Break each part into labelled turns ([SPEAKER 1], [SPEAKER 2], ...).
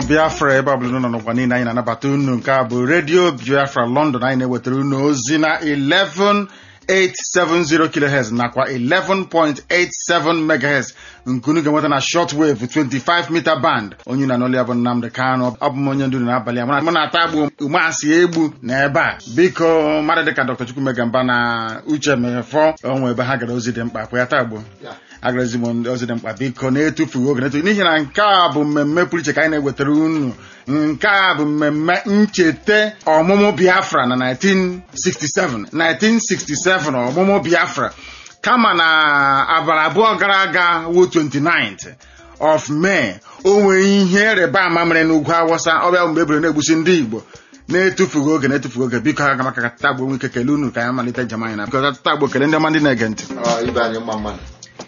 [SPEAKER 1] biafra ebe ọbụla nọ n'ụwa niile anyị na-anabata unu nke a bụ redio biafra london anyị na-ewetara unu ozi na 11870 kilohertz nakwa 11.87 megahertz nke unu ga-enweta na shortwave 25 meter band onye na n'olu ya bụ nnamdị kanụ ọ bụ m onye ndu n'abalị a mụ na-ata agbu umeasị egbu na ebe a biko mmadụ dịka dr chukwumegamba na uche mefọ onwe ebe ha gara ozi dị mkpa kwa ya taa gbuo agarazi m ozi dị mkpa biko na-etufughị oge na-etufu n'ihi na nke a bụ mmemme pụrụ iche ka anyị na-ewetara unu nke a bụ mmemme ncheta ọmụmụ biafra na 1967 1967 ọmụmụ biafra kama na abalị abụọ gara aga wo 29th of May o nwere ihe rịba ama mere n'ugwu awụsa ọbịa mgbe ebere na-egbusi ndị igbo na-etufughị oge na-etufughị oge biko aga maka ka tagbo nwe ike kelee unu ka anyị malite njem anyị na biko tagbo kelee ndị ọma ndị na-ege ntị
[SPEAKER 2] ibe anyị mma mmadụ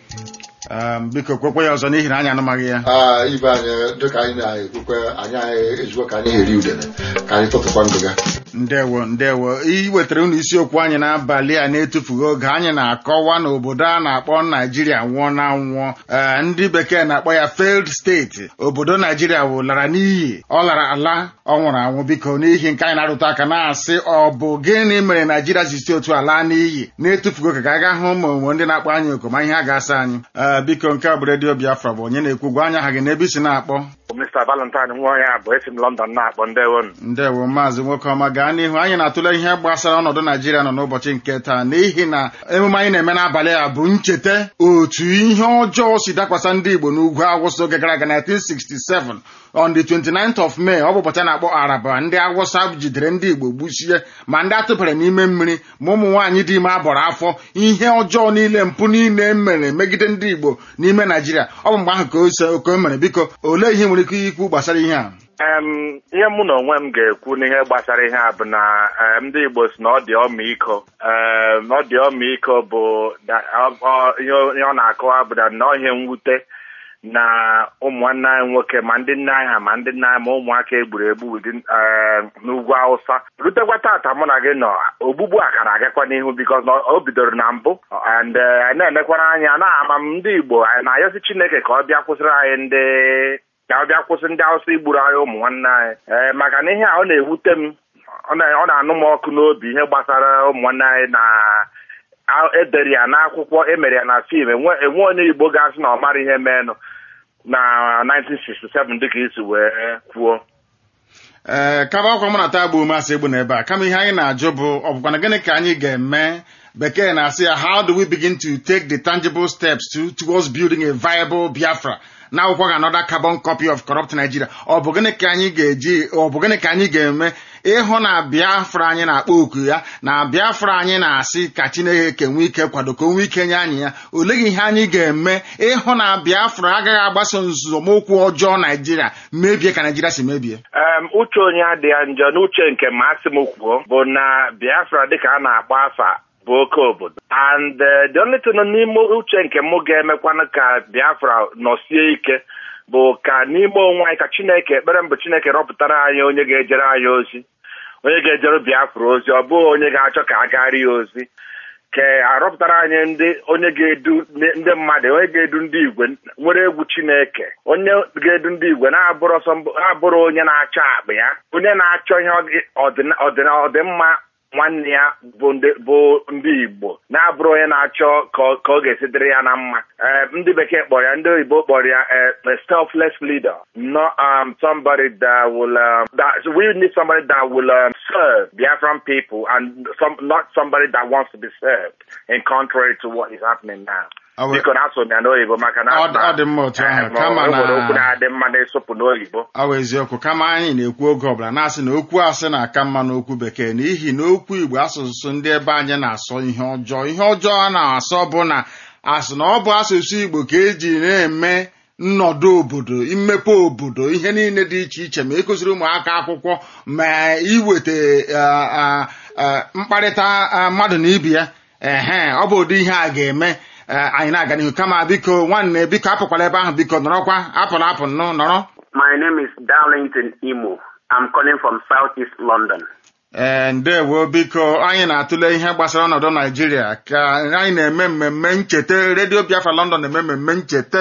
[SPEAKER 1] Um, biko kwekwe ya ọzọ n'ihi na anyị anụmaghị ya
[SPEAKER 2] Aa, ibe anyị dịka anyị na-ekwukwe anyị anyị ezigbo ka anyị eri udene ka anyị tụtụkwa ndụ ga
[SPEAKER 1] ndewo ndewo iwetara unu isiokwu anyị n'abalị a na-etufughị oge anyị na-akọwa na obodo a na-akpọ naijiria nwụọ na nwụọ Ee, ndị bekee na-akpọ ya failed steeti obodo naijiria wụ lara n'iyi ọ lara ala ọ nwụrụ anwụ biko n'ihi nke anyị na-arụta aka na-asị ọ bụ gịnị mere naijiria ji si otu ala n'iyi na-etufughị oge ka a ga hụ ma onwe ndị na-akpọ anyị oku ma ihe a ga-asa anyị Ee, biko nke a bụ redio biafra bụ onye na-ekwu gwa anya aha gị n'ebe isi na-akpọ
[SPEAKER 3] Mr. Valentine nwa ya bụ esi m London na-akpọ ndewonu
[SPEAKER 1] ndewo maazị nwoke ọma gaa n'ihu anyị na-atụle ihe gbasara ọnọdụ naijiria nọ n'ụbọchị nke taa n'ihi na emume anyị na-eme n'abalị a bụ ncheta otu ihe ọjọọ si dakwasa ndị igbo n'ugwu awụsa oge gara aga 1967 on the 29th of May ọ bụ ụbọchị a na-akpọ araba ndị awụsa jidere ndị igbo gbuchie ma ndị atụbara n'ime mmiri ma ụmụ nwaanyị dị ime abọrọ afọ ihe ọjọọ niile mpụ niile e mere megide ndị igbo n'ime naijiria ọ bụ mgbe ahụ ka o so- ka o mere biko olee ihe nwere ike ikwu gbasara ihe a
[SPEAKER 3] em ihe mụ na onwe m ga-ekwu n'ihe gbasara ihe a bụ na em, ndị Igbo si na ọ dị ọmịiko em, ọ dị ọmịiko bụ na- ọ- ọ- ihe ọ- ihe ọ na-akọwa bụ na nnọọ ihe mwute na ụmụnne anyị nwoke ma ndị nne anyị ha ma ndị nne anyị ma ụmụaka egburu egbu within, em, n'ugwu Hausa rutekwa tata mụ na gị nọ ogbugbu a ka na-agakwa n'ihu bikos na o bidoro na mbụ and eh, anyị na-elekwara anya na-ama m ndị Igbo anyị na-ayọsi Chineke ka ọ bịa kwụsịrị anyị ndị ka ọ bịa kwụsị ndị Hausa igburu anyị ụmụ nwanne anyị ee maka na ihe a ọ na-ewute m ọ na- ọ na-anụ m ọkụ n'obi ihe gbasara ụmụ nwanne anyị na a- edere ya n'akwụkwọ emere ya na fim enwe enwe onye Igbo ga-asị na ọ mara ihe meenụ na 1967 dịka isi wee kwuo
[SPEAKER 1] ee kaba akwa mụ na taa bụ masị egbu n'ebe a kama ihe anyị na-ajụ bụ ọ bụkwa na gịnị ka anyị ga-eme bekee na-asị ya how do we begin to take the tangible steps to, towards building a viable Biafra na akwụkwọ ga another carbon copy of corrupt Nigeria ọ bụ gịnị ka anyị ga-eji ọ bụ gịnị ka anyị ga-eme ịhụ na Biafra anyị na-akpọ oku ya na Biafra anyị na-asị ka Chineke nwee ike kwado ka o nwee ike nye anyị ya oleghị ihe anyị ga-eme ịhụ na Biafra agaghị agbaso nzọmụkwụ ọjọọ Naijiria mebie ka Naijiria si mebie
[SPEAKER 3] em uche onye adịghị njọ n'uche nke masị m kwuo bụ na Biafra dịka a na-akpọ afa bụ oke obodo and eh, the only thing n'ime uche nke m ga-emekwanụ ka Biafra nọsie ike bụ ka n'ime onwe anyị ka Chineke ekpere mbụ Chineke rọpụtara anyị onye ga-ejere anyị ozi onye ga-ejere Biafra ozi ọ bụghị onye ga-achọ ka a garị ya ozi ka arọpụtara anyị ndị onye ga-edu ndị mmadụ onye ga-edu ndị igwe nwere egwu Chineke onye ga-edu ndị igwe na-abụrụ ọsọ mbụ- na-abụrụ onye na-achọ akpa ya onye na-achọ ihe ọdị- ọdịna- ọdịna- ọdịmma nwanne ya bụ ndị bụ ndị Igbo na-abụrụ onye na-achọ ka ọ- ka ọ ga-esi dịrị ya na mma Eh, ndị bekee kpọrọ ya ndị oyibo kpọrọ ya eh, a selfless leader not um, somebody that will um, that so we need somebody that will um, serve Biafran people and some not somebody that wants to be served in contrary to what is happening now.
[SPEAKER 1] Awe-
[SPEAKER 3] biko na-asụ m ya n'oyibo maka na
[SPEAKER 1] Ọ dị- ọ dị mma otu ahụ,
[SPEAKER 3] Eh, ma
[SPEAKER 1] kama
[SPEAKER 3] o nwere
[SPEAKER 1] na-
[SPEAKER 3] okwu na-adị mma na-esopụ n'oyibo
[SPEAKER 1] ọ bụ eziokwu kama anyị na-ekwu oge ọbụla na-asị na okwu asị na-aka mma n'okwu bekee n'ihi na okwu Igbo asụsụ ndị ebe anyị na-asọ ihe ọjọọ ihe ọjọọ a na-asọ bụ na asị na ọ bụ asụsụ Igbo ka eji na-eme nnọdụ obodo imepe obodo ihe niile dị iche iche ma ịkụziri ụmụaka akwụkwọ ma iweta ah, ah, ah, mkparịta ah, mmadụ na ibe ya ehe ọ bụ ụdị ihe a ga-eme eh, anyị na-aga n'ihu kama biko nwanne biko apụkwala ebe ahụ biko nọrọkwa apụla apụ nnụ nọrọ
[SPEAKER 4] My name is Darlington Imo. I'm calling from Southeast London.
[SPEAKER 1] ee ndewo biko anyị na-atụle ihe gbasara ọnọdụ naijiria ka anyị na-eme mmemme ncheta redio biafra london na-eme mmemme ncheta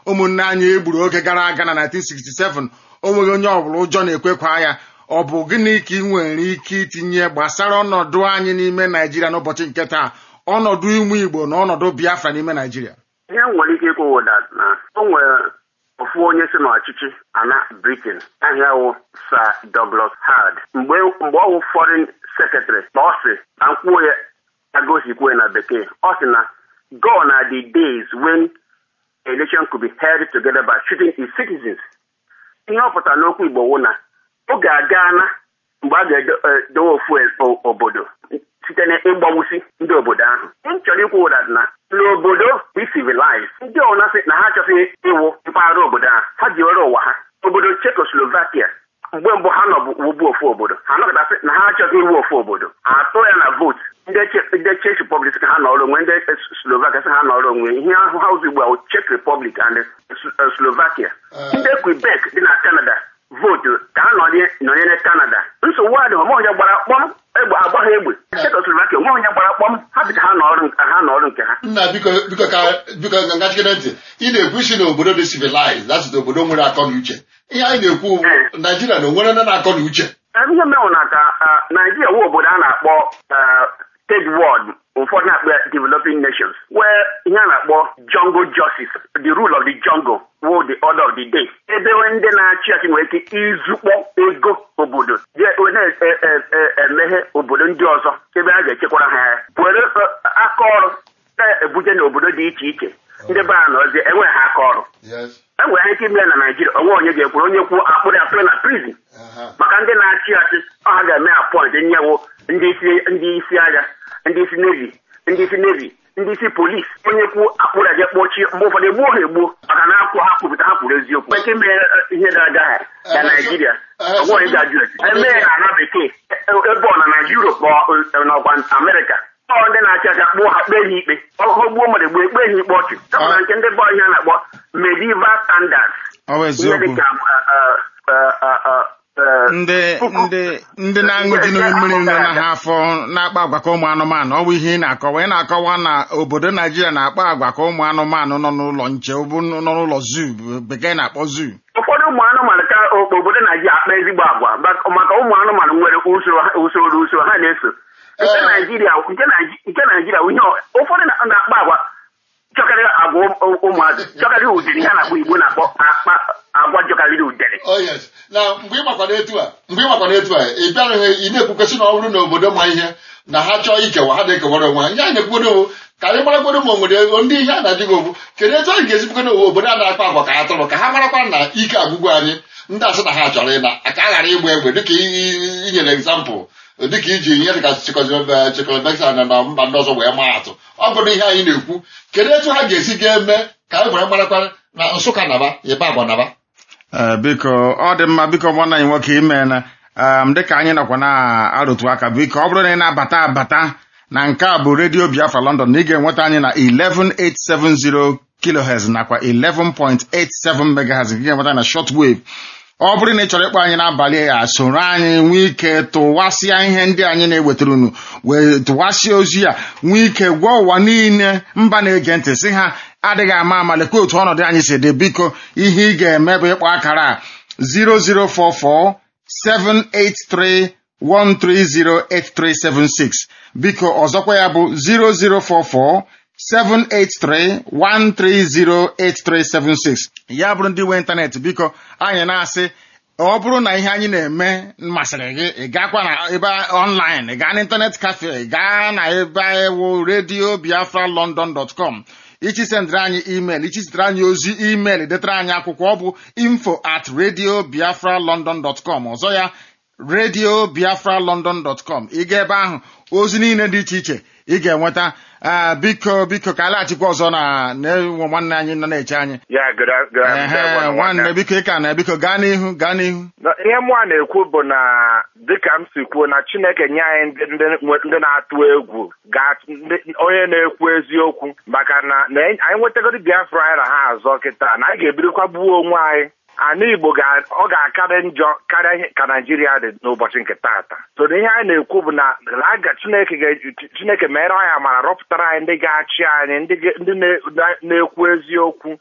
[SPEAKER 1] ụmụnne anyị egburu oge gara aga na 1967 o nweghị onye ọbụla ụjọ na-ekwekwa ya ọ bụ gịnị ka ị nwere ike itinye gbasara ọnọdụ anyị n'ime naijiria n'ụbọchị nke taa ọnọdụ ụmụ igbo na ọnọdụ biafra n'ime naijiria
[SPEAKER 4] ihe m nwere ike ikwu that na o nwere ofu onye si n'ọchịchị ana britain ahịa wụ sir douglas hard mgbe mgbe ọ wụ foreign secretary na ọ sị na nkwuo ya agosikwue na bekee ọ sị na gone are the days when election could be held together by shooting its citizens ihe ọ pụtara n'okwu igbo wụ na oge agaana mgbe a ga-edowe ofu e- obodo site n'ịgbawusi ndị obodo ahụ m chọrọ ikwu ụdat na n'obodo dị civilized ndị ọna sị na ha achọghị ịwụ mpaghara obodo ahụ ha ji were ụwa ha obodo Czechoslovakia mgbe mbụ ha nọbụ wụbu ofu obodo ha nọkọtasị na ha achọghị iwu ofu obodo atụ ya na vootu ndị Czech- ndị Czech Republic sị ka ha nọrọ onwe ndị Slovakia sị ha nọrọ onwe ihe ahụ ha ụzọ ugbu a wụ Czech Republic and S- uh, Slovakia ndị Quebec dị na Canada vootu ka ha nọrọ- nọnyere Canada nsogbu adịghị onwe onye gbara kpọm egbe agba ha egbe Czechoslovakia onwe onye gbara kpọm ha sị ka ha nọrọ nke- ha nọrọ nke ha
[SPEAKER 2] nna biko biko ka biko ka ngachikere ntị ị na-ekwu isi na obodo dị civilized that's na obodo nwere akọ na uche ihe anyị na-ekwu bụ naijiria na onwere ndị na-akọ na uche
[SPEAKER 4] ihe menwụ na ka ah, Naijiria wụ obodo a na-akpọ ah, third world ụfọdụ na-akpọ ya developing nations where ihe a na-akpọ jungle justice the rule of the jungle wụ the order of the day ebe ndị na-achị achị nwere ike izukpọ ego obodo je- na-emeghe obodo ndị ọzọ ebe a ga-echekwara ha ya were eh, aka ọrụ na-ebuje n'obodo dị iche iche ndị be a nọzie enweghị ha aka ọrụ
[SPEAKER 2] yes
[SPEAKER 4] enwere ike ime ya na Naijiria onwe onye ga-ekwuru onye kwuo akpụrụ akpụrụ na prison
[SPEAKER 2] aha
[SPEAKER 4] maka ndị na-achị achị ọ ha ga-eme apọint nyewo ndị isi ndị isi agha ndị isi nevi ndị isi nevi ndị isi polisi onye kwu akpụrụ aja kpọchie mgbe ụfọdụ egbuo ha egbuo maka na akwụ ha kwupụta ha kwuru eziokwu eke mee ihe na-aga ha na Naijiria onwe onye ga-ajụ esi eme ya na ana bekee ebe ọ na na Europe ma ọ- n'ọkwa Amerịka ọ ndị na-achị achị akpụọ ha kpee ha ikpe ọ ọ gbuo mmadụ egbuo ekpe ha ikpe ọchụ kama na nke ndị bụ ihe a na-akpọ medieval standards
[SPEAKER 1] ọ bụ
[SPEAKER 4] ihe
[SPEAKER 1] eziokwu
[SPEAKER 4] dịka uh, uh, uh, uh, uh,
[SPEAKER 1] ndị
[SPEAKER 4] puku-
[SPEAKER 1] ndị ndị na-aṅụji mmiri nọ na ha afọ na-akpa agwa ka ụmụ anụmanụ ọ bụ ihe ị na-akọwa ị na-akọwa na obodo naijiria na-akpa agwa ka ụmụ anụmanụ nọ n'ụlọ nche ọ bụ nọ n'ụlọ zoo bekee na-akpọ zoo
[SPEAKER 4] ụfọdụ ụmụ anụmanụ ka o- obodo naijiria akpa ezigbo agwa bak- maka ụmụ anụmanụ nwere usoro ha- usoro usoro ha na-eso nke
[SPEAKER 2] Eh.
[SPEAKER 4] naijiria nke Naiji- nke naijiria ihe ọ- ụfọdụ na- na-akpa agwa chọkarịrị agwa ụm- ụmụazị chọkarịrị udiri ha na-akpọ igbo na-akpọ akpa agwa jọkarịrị udere
[SPEAKER 2] oh yes na mgbe ị makwana etu a mgbe ị makwana etu a ị bịaghị ị na-ekwukwesị na ọ bụrụ na obodo ma ihe na ha chọọ ikewa ha na-ekewara onwe ha ihe anyị na-ekwugodo bụ ka anyị marakwado ma onwere ndị ihe a na-adịghị ogbu kedu etu anyị ga-esibukwana obodo a na-akpa agwa ka atụrụ ka ha marakwa na ike agwụgwụ anyị ndị asị na ha chọrọ ịna ka a ghara ịgba egbe dịka i- i- inyere egzampụl dịka iji ihe dịka chekọlbeksa na na mba ndị ọzọ wee maa atụ ọ bụrụ ihe anyị na-ekwu kedu etu ha ga-esi ga-eme ka anyị were marakwa na nsụka naba ịba agba naba
[SPEAKER 1] Ee, biko ọ dị mma biko nwanne anyị nwoke imeela um, dịka anyị nọkwa na-arụtụ aka biko ọ bụrụ na ị na-abata abata na nke a bụ redio biafra london na ị ga-enweta anyị na 11870 kilohertz nakwa 11.87 megahertz nke ị ga-enweta na shortwave ọ bụrụ na ị chọrọ ịkpọ anyị n'abalị ya soro anyị nwee ike tụwasịa ihe ndị anyị na-ewetara unu wee tụwasịa ozi a nwee ike gwa ụwa niile mba na-ege ntị sị ha adịghị ama ama lekwa otu ọnọdụ anyị si dị biko ihe ị ga-eme bụ ịkpọ akara a 0044 783 1308376 biko ọzọkwa ya bụ 0044 783-130-8376 ya bụrụ ndị nwe ịntanetị biko anyị na-asị ọ bụrụ na ihe anyị na-eme masịrị gị ị gakwa na ebe online ị gaa n'ịntanet cafe ị gaa na ebe ewu redio biafra london.com ichi sendịrị anyị email ichi zitere anyị ozi email detara anyị akwụkwọ ọ bụ info at radio biafra london.com ọzọ ya radio biafra london.com ị ga ebe ahụ ozi niile dị iche iche ị ga-enweta ah, biko biko ka alaghachikwa ọzọ na na-enwe nwanne anyị nọ na-eche anyị
[SPEAKER 3] ya gara gara
[SPEAKER 1] ehe nwanne biko ị ka na biko gaa n'ihu gaa n'ihu
[SPEAKER 3] Na ihe mụ a na-ekwu bụ na dịka m si kwuo na Chineke nye anyị ndị ndị nwe- ndị na-atụ egwu ga ndị- onye na-ekwu eziokwu maka na na anyị nwetagoro Biafra anyị na ha azọ kịta na anyị ga-ebirikwa gbuo onwe anyị ana Igbo ga- ọ ga-akarị njọ karịa ihe ka Naijiria dị n'ụbọchị nke taata so na ihe anyị na-ekwu bụ na na aga Chineke ga- Chineke mere anyị amara rọpụtara anyị ndị ga-achị anyị ndị ga- ndị na- na- na-ekwu eziokwu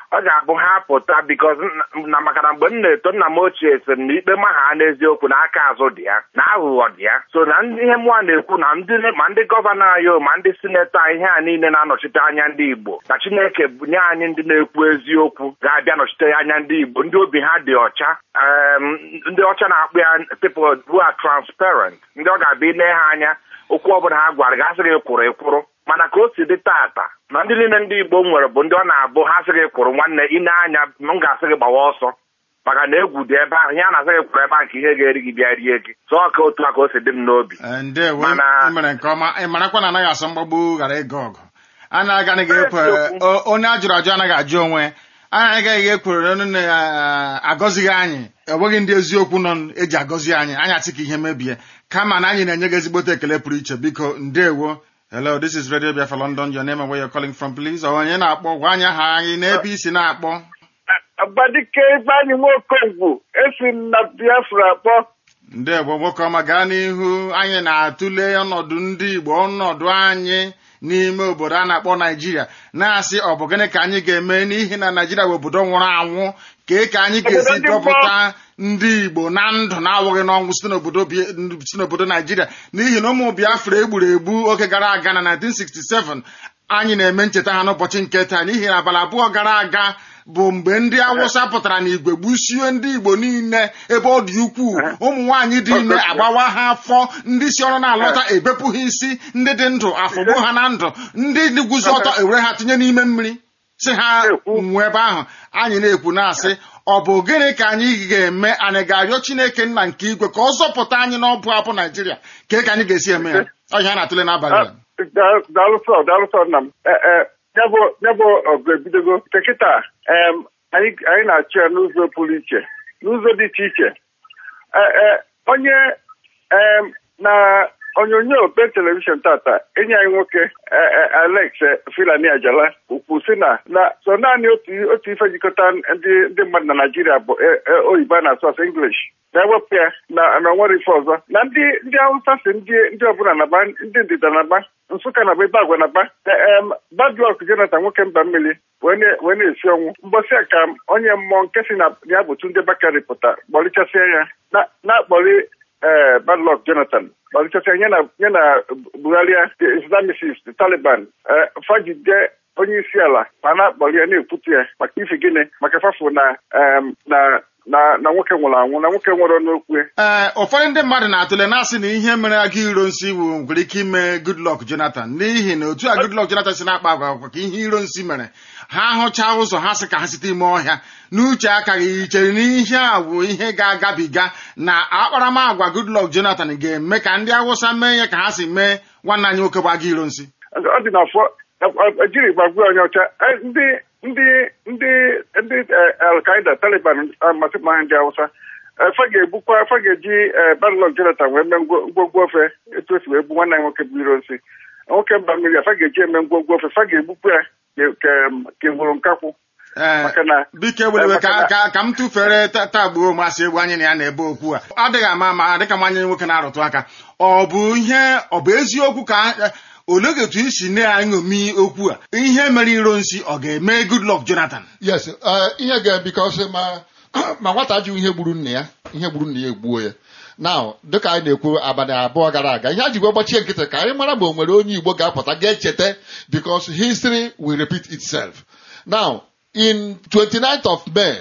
[SPEAKER 3] ọ ga-abụ ha pụta bikos na maka na mgbe m na-eto nna m ochie sịrị na ikpe ma ha n'eziokwu na aka azụ dị ya na aghụghọ dị ya so na ndị ihe mụa na-ekwu na ndị ma ndị gọvanọ anyị o, ma ndị sinetọ anyị ihe a niile na-anọchite anya ndị Igbo na Chineke bunye anyị ndị na-ekwu eziokwu ga-abịa nọchite anya ndị Igbo ndị obi ha dị ọcha em, ndị ọcha na-akpụ ya people who are transparent ndị ọ ga-abịa ile ha anya okwu ọbụla ha gwara gasị gị kwụrụ ịkwụrụ mana ka o si dị tata na ndị niile ndị Igbo nwere bụ ndị ọ na-abụ ha sị gị kwụrụ nwanne ine anya m ga-asị gị gbawa ọsọ maka na egwu dị ebe ahụ ihe a na-asị gị kwụrụ ebe ahụ ka ihe ga-eri gị bịa rie gị sọ ka otu a ka o si dị m n'obi
[SPEAKER 1] Ee, ndewo
[SPEAKER 3] Mana-
[SPEAKER 1] ị mere nke ọma ị marakwa na anaghị asọ mgbagbu ghara ịga ọgụ a na-agaghị ekwe
[SPEAKER 3] Eziokwu.
[SPEAKER 1] o- onye a jụrụ ajụ anaghị ajụ onwe anyị agaghị ekwere onye na-agọzighị anyị enweghị ndị eziokwu nọ eji agọzi anyị anyị asị ka ihe mebie kama na anyị na-enye gị ezigbote ekele pụrụ iche biko ndewo hello this is radio biafra london your name and where you're calling from please onye na-akpọ gwa anyị aha anyị n'ebe isi na-akpọ
[SPEAKER 5] Agbadike Ifeanyị Nwokonkwo esi m na Biafra kpọ
[SPEAKER 1] ndewo nwoke ọma gaa n'ihu anyị na-atụle ọnọdụ ndị igbo ọnọdụ anyị n'ime obodo a na-akpọ naijiria na-asị ọ bụ gịnị ka anyị ga-eme n'ihi na naijiria bụ obodo nwụrụ anwụ kee ka anyị ga-esi
[SPEAKER 5] Obodo ndị
[SPEAKER 1] dọpụta ndị igbo na ndụ na-awụghị n'ọnwụ site n'obodo Bi- si n'obodo naijiria n'ihi na ụmụ biafra egburu egbu oge gara aga na 1967 anyị na-eme ncheta ha n'ụbọchị nke taa n'ihi na abalị abụọ gara aga bụ mgbe ndị awụsa pụtara n'igwe gbusie ndị igbo niile ebe ọ dị ukwuu ụmụ nwaanyị dị ime agbawa ha afọ ndị si ọrụ na-alọta ebepụ ha isi ndị dị ndụ afụgbu ha na ndụ ndị dị guzo ọtọ ewere ha tinye n'ime mmiri si ha nwụọ ebe ahụ anyị na-ekwu na-asị ọ bụ gịnị ka anyị ga-eme anyị ga-arịọ chineke nna nke igwe ka ọ zọpụta anyị n'ọbụ abụ naijiria ka ka anyị ga-esi eme ya ọhịa a na-atụle n'abalị a.
[SPEAKER 5] daalụsọ daalụsọ nna m Eh, eh, ya bụ ya bụ ọgụ ebidogo nke kịta em, anyị anyị na-achụ ya n'ụzọ pụrụ iche n'ụzọ dị iche iche Eh, eh, onye em, na onyonyo be telivishọn tata enyi anyị nwoke eh, eh, Alex eh, Filani Ajala ukwu si na na so naanị otu otu ife jikọta ndị ndị mmadụ na Naịjirịa bụ eh, eh, oyibo a na-asụ asụ English na-ewepụ ya na na nwere ife ọzọ na ndị ndị Hausa si ndị ndị ọbụla naba ndị ndịda naba Nsụka naba ebe agwa naba em Badluck Jonathan nwoke mba mmiri wee na- wee na-esi ọnwụ mbọsị a ka onye mmụọ nke si na ya bụ Tunde Bakari pụta kpọlichasịa ya na- na-akpọli ee Badluck Jonathan kpọlichasịa ya na ya na Buhari the Islamicist the Taliban ee fagide onye isi ala ma na-akpọli ya na-ekwutu ya maka ife gịnị maka fafụ na em, na na na nwoke nwụrụ anwụ na nwoke nwere n'okwu
[SPEAKER 1] ee ụfọdụ ndị mmadụ na-atụle na-asị na ihe mere aga iro nsi bụ nwere ike ime Goodluck Jonathan n'ihi na otu a Goodluck Jonathan si na-akpa agwa agwa ka ihe iro nsi mere ha hụchaa ụzọ ha sị ka ha site ime ọhịa n'uche akaghị ichere na ihe a bụ ihe ga-agabiga na akparamagwa Goodluck Jonathan ga-eme ka ndị Awụsa mee ya ka ha si mee nwanne anyị nwoke bụ aga iro nsi
[SPEAKER 5] ọ dị n'afọ ejiri gbagbuo onye ọcha Eh, ndị ndị ndị ndị eh, Al-Qaeda Taliban amasị ma ndị Hausa eh, fa ga-egbukwa fa ga-eji eh, Badluck Jonathan wee mee ngwo- ngwogwo ofe etu esi wee gbu nwanne anyị nwoke bụ iro nsi nwoke mba mmiri a fa ga-eji eme ngwogwo ofe fa ga-egbukwa ya ka- ka- ka nwụrụ nkakwụ
[SPEAKER 1] ee
[SPEAKER 5] maka na
[SPEAKER 1] biko ewelewe ka
[SPEAKER 5] maka na-
[SPEAKER 1] ka ka m tụfere ta- tagbuo masị egwu anyị na ya na-ebe okwu a adịghị ama ama dịka nwanyị nwoke na-arụtụ aka ọ bụ ihe ọ bụ eziokwu ka eh, olee etu isi na-aṅomi okwu a ihe mere iro nsi ọ ga-eme Goodluck Jonathan
[SPEAKER 2] yes uh, ihe ga because ma ma nwata jụ ihe gburu nna ya ihe gburu nna ya egbuo ya now dịka anyị na-ekwu abalị abụọ gara aga ihe a ji wee gbachie nkịtị ka anyị mara ma o nwere onye igbo ga-apụta ga-echeta because history will repeat itself now in 29th of May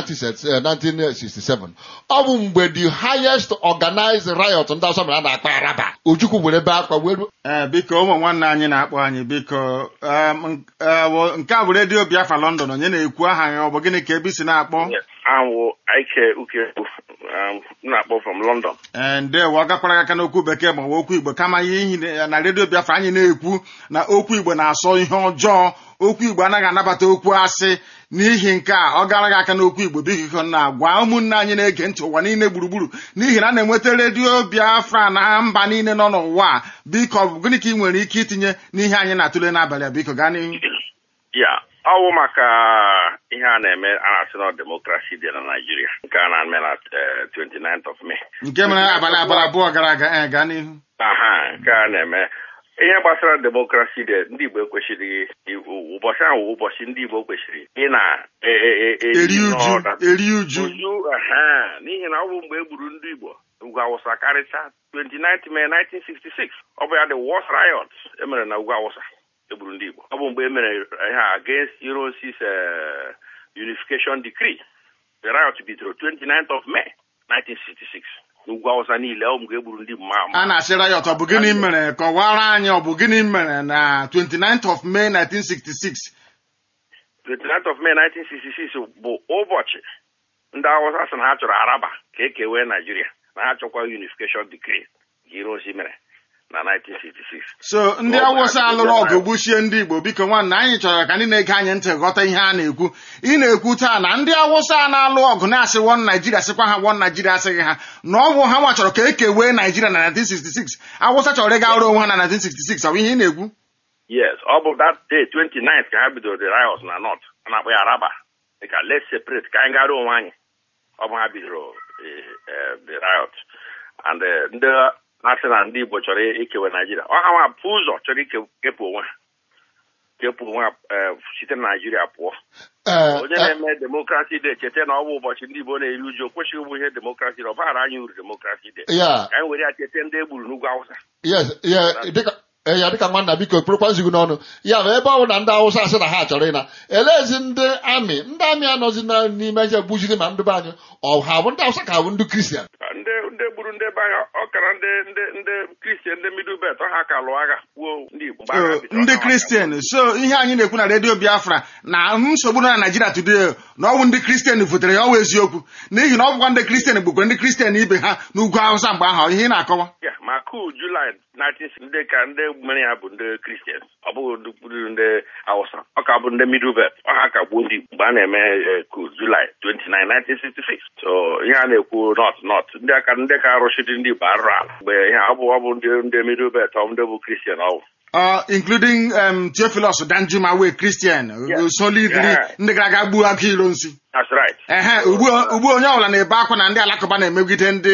[SPEAKER 2] 1967 ọ bụ mgbe the highest organized riot ndị asọ mere a na-akpa araba ojukwu were ebe akwa wee ruo
[SPEAKER 1] ee biko ụmụ nwanne anyị na-akpọ anyị biko em, n- eh, wo- nke a bụ redio Biafra London onye na-ekwu aha ya ọ bụ gịnị ka ebe isi na-akpọ
[SPEAKER 3] Anwụ Ike Uke um, na-akpọ from London.
[SPEAKER 1] ee ndewo ọ gakwara aka n'okwu bekee ma ọ bụ okwu igbo kama ihe ihi na- na redio biafra anyị na-ekwu na okwu igbo na-asọ ihe ọjọọ okwu igbo anaghị anabata okwu asị n'ihi nke a ọ gara gị aka n'okwu igbo biko na gwa ụmụnne anyị na-ege ntị ụwa niile gburugburu n'ihi na a na-enweta redio biafra na mba niile nọ n'ụwa a. biko ọ bụ gịnị ka ị nwere ike itinye n'ihe anyị na-atụle n'abalị a biko gaa n'ihu
[SPEAKER 3] ya ọ bụ maka ihe a na-eme a na-asị na demokrasi dị na Naịjirịa nke a na-eme na eh, 29th of May.
[SPEAKER 1] nke mere abalị abalị abụọ gara aga ee gaa n'ihu
[SPEAKER 3] aha nke a na-eme ihe gbasara demokrasi dị ndị Igbo ekwesịrị ụbọchị ahụ wụ ụbọchị ndị Igbo kwesịrị ị na e- e- e- e-
[SPEAKER 1] eri uju
[SPEAKER 3] n'ọda.
[SPEAKER 1] eri uju
[SPEAKER 3] uju aha n'ihi na ọ bụ mgbe e gburu ndị Igbo ugwu awụsa karịcha 29 May 1966 ọ bụ ya the worst riot emere na ugwu awụsa egburu ndị Igbo ọ bụ mgbe e mere ihe a against Eurosis uh, unification decree the riot bidoro 29th of May 1966 n'ugwu awụsa niile ọ bụ mgbe e gburu ndị Igbo ma
[SPEAKER 1] a na-asị riot ọ bụ gịnị mere kọwara anyị ọ bụ gịnị mere na 29th of May 1966
[SPEAKER 3] 29th of May 1966 bụ ụbọchị ndị Awụsa sị na ha chọrọ Araba ka e kewee Naijiria na ha chọkwa unification decree ka Ironsi mere na 1966
[SPEAKER 1] so ndị
[SPEAKER 3] Ọ bụ
[SPEAKER 1] awụsa
[SPEAKER 3] akụkọ
[SPEAKER 1] alụrụ ọgụ
[SPEAKER 3] riot.
[SPEAKER 1] gbuchie ndị igbo biko nwanna anyị chọrọ ka ndị na-ege anyị ntị ghọta ihe a na-ekwu ị na-ekwu taa na ndị awụsa na-alụ ọgụ na-asị wọn naijiria sịkwa ha wọn naijiria asịghị ha na ọ bụ ha nwa chọrọ ka e kewee naijiria na 1966 awụsa chọrọ ịga ọrụ onwe ha na 1966 ọ bụ ihe ị na-ekwu
[SPEAKER 3] yes ọ bụ that day 29th ka ha bidoro the riot na North a na-akpọ ya Araba dịka let's separate ka anyị gara onwe anyị ọ bụ ha bidoro eh, eh, the riot and eh, ndị na-asị na ndị Igbo chọrọ ikewe Naijiria ọ ha nwa bụ ụzọ chọrọ ikepụ onwe ha kepụ onwe ha eh, site na Naijiria pụọ
[SPEAKER 2] Ee,
[SPEAKER 3] onye
[SPEAKER 2] eh,
[SPEAKER 3] na-eme demokrasi dị cheta na ọ bụ ụbọchị ndị Igbo na-eri uju o kwesịghị ịbụ ihe demokrasi dị ọ baghara anyị uru demokrasi dị
[SPEAKER 2] ya
[SPEAKER 3] ka anyị were ya cheta ndị e gburu n'ugwu Awụsa
[SPEAKER 2] yes ya dịka eh, ya dịka nwanna biko kpụrụkwazi gị n'ọnụ ya bụ ebe ọ bụ na ndị awụsa asị na ha chọrọ ịna eleezi ndị amị ndị amị anọzi na n'ime ihe gbujiri ma ndị be anyị ọ ha bụ ndị awụsa ka bụ ndị kristian
[SPEAKER 3] ndị ndị gburu ndị be anyị ọ kara ndị ndị ndị kristian ndị middle belt ọ ha ka lụọ agha gbuo ndị Igbo mgbe agha
[SPEAKER 1] So,
[SPEAKER 3] bidoro,
[SPEAKER 1] ndị
[SPEAKER 3] ọ ha
[SPEAKER 1] kristian so ihe anyị na-ekwu na redio biafra na nsogbu nọ na naijiria today na ọnwụ ndị kristian votere ya ọwụ eziokwu n'ihi na ọ bụkwa ndị kristian gbukwere ndị kristian ibe ha n'ugwu awụsa mgbe ahụ ihe ị na-akọwa
[SPEAKER 3] Ya, ma kuu Julaị 19 ndị ka ndị mere ya bụ ndị kristian ọ bụghị ndị gburu ndị awụsa ọ ka bụ ndị middle belt ọ ha ka gbuo ndị Igbo mgbe a na-eme eh, kuu Julaị 29 1966 so ihe a na-ekwu not not ndị aka ndị ka arụchiri ndị Igbo arụrụ ala mgbe ihe ọ bụ ọ bụ ndị ndị middle belt ọ bụ ndị bụ kristian ọ bụ
[SPEAKER 1] uh, including um, Theophilus Danjuma wee Christian
[SPEAKER 3] Yeah.
[SPEAKER 1] solidly
[SPEAKER 3] Yeah.
[SPEAKER 1] ndị gara aga gbuo aka ilo nsi
[SPEAKER 3] that's right
[SPEAKER 1] ehe ugbu ugbu onye ọbụla na-ebe akwa na ndị alakụba na-emegide ndị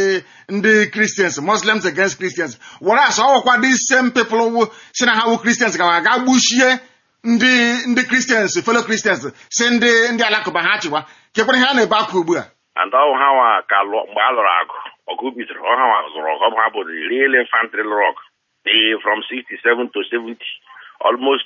[SPEAKER 1] ndị Christians Muslims against Christians were asọ ọwụkwa the same people wụ si na ha wụ Christians ga aga gbuchie ndị ndị Christians fellow Christians si ndị ndị alakụba ha chịwa kekwara ihe a na-ebe akwa ugbu a
[SPEAKER 3] and ọ ha nwa ka lụọ mgbe a lụrụ agụ ọgụ bidoro ọ ha nwa zụrụ ọgụ ọ bụ ha bụ the real infantry lụrụ ọgụ the from 67 to 70 almost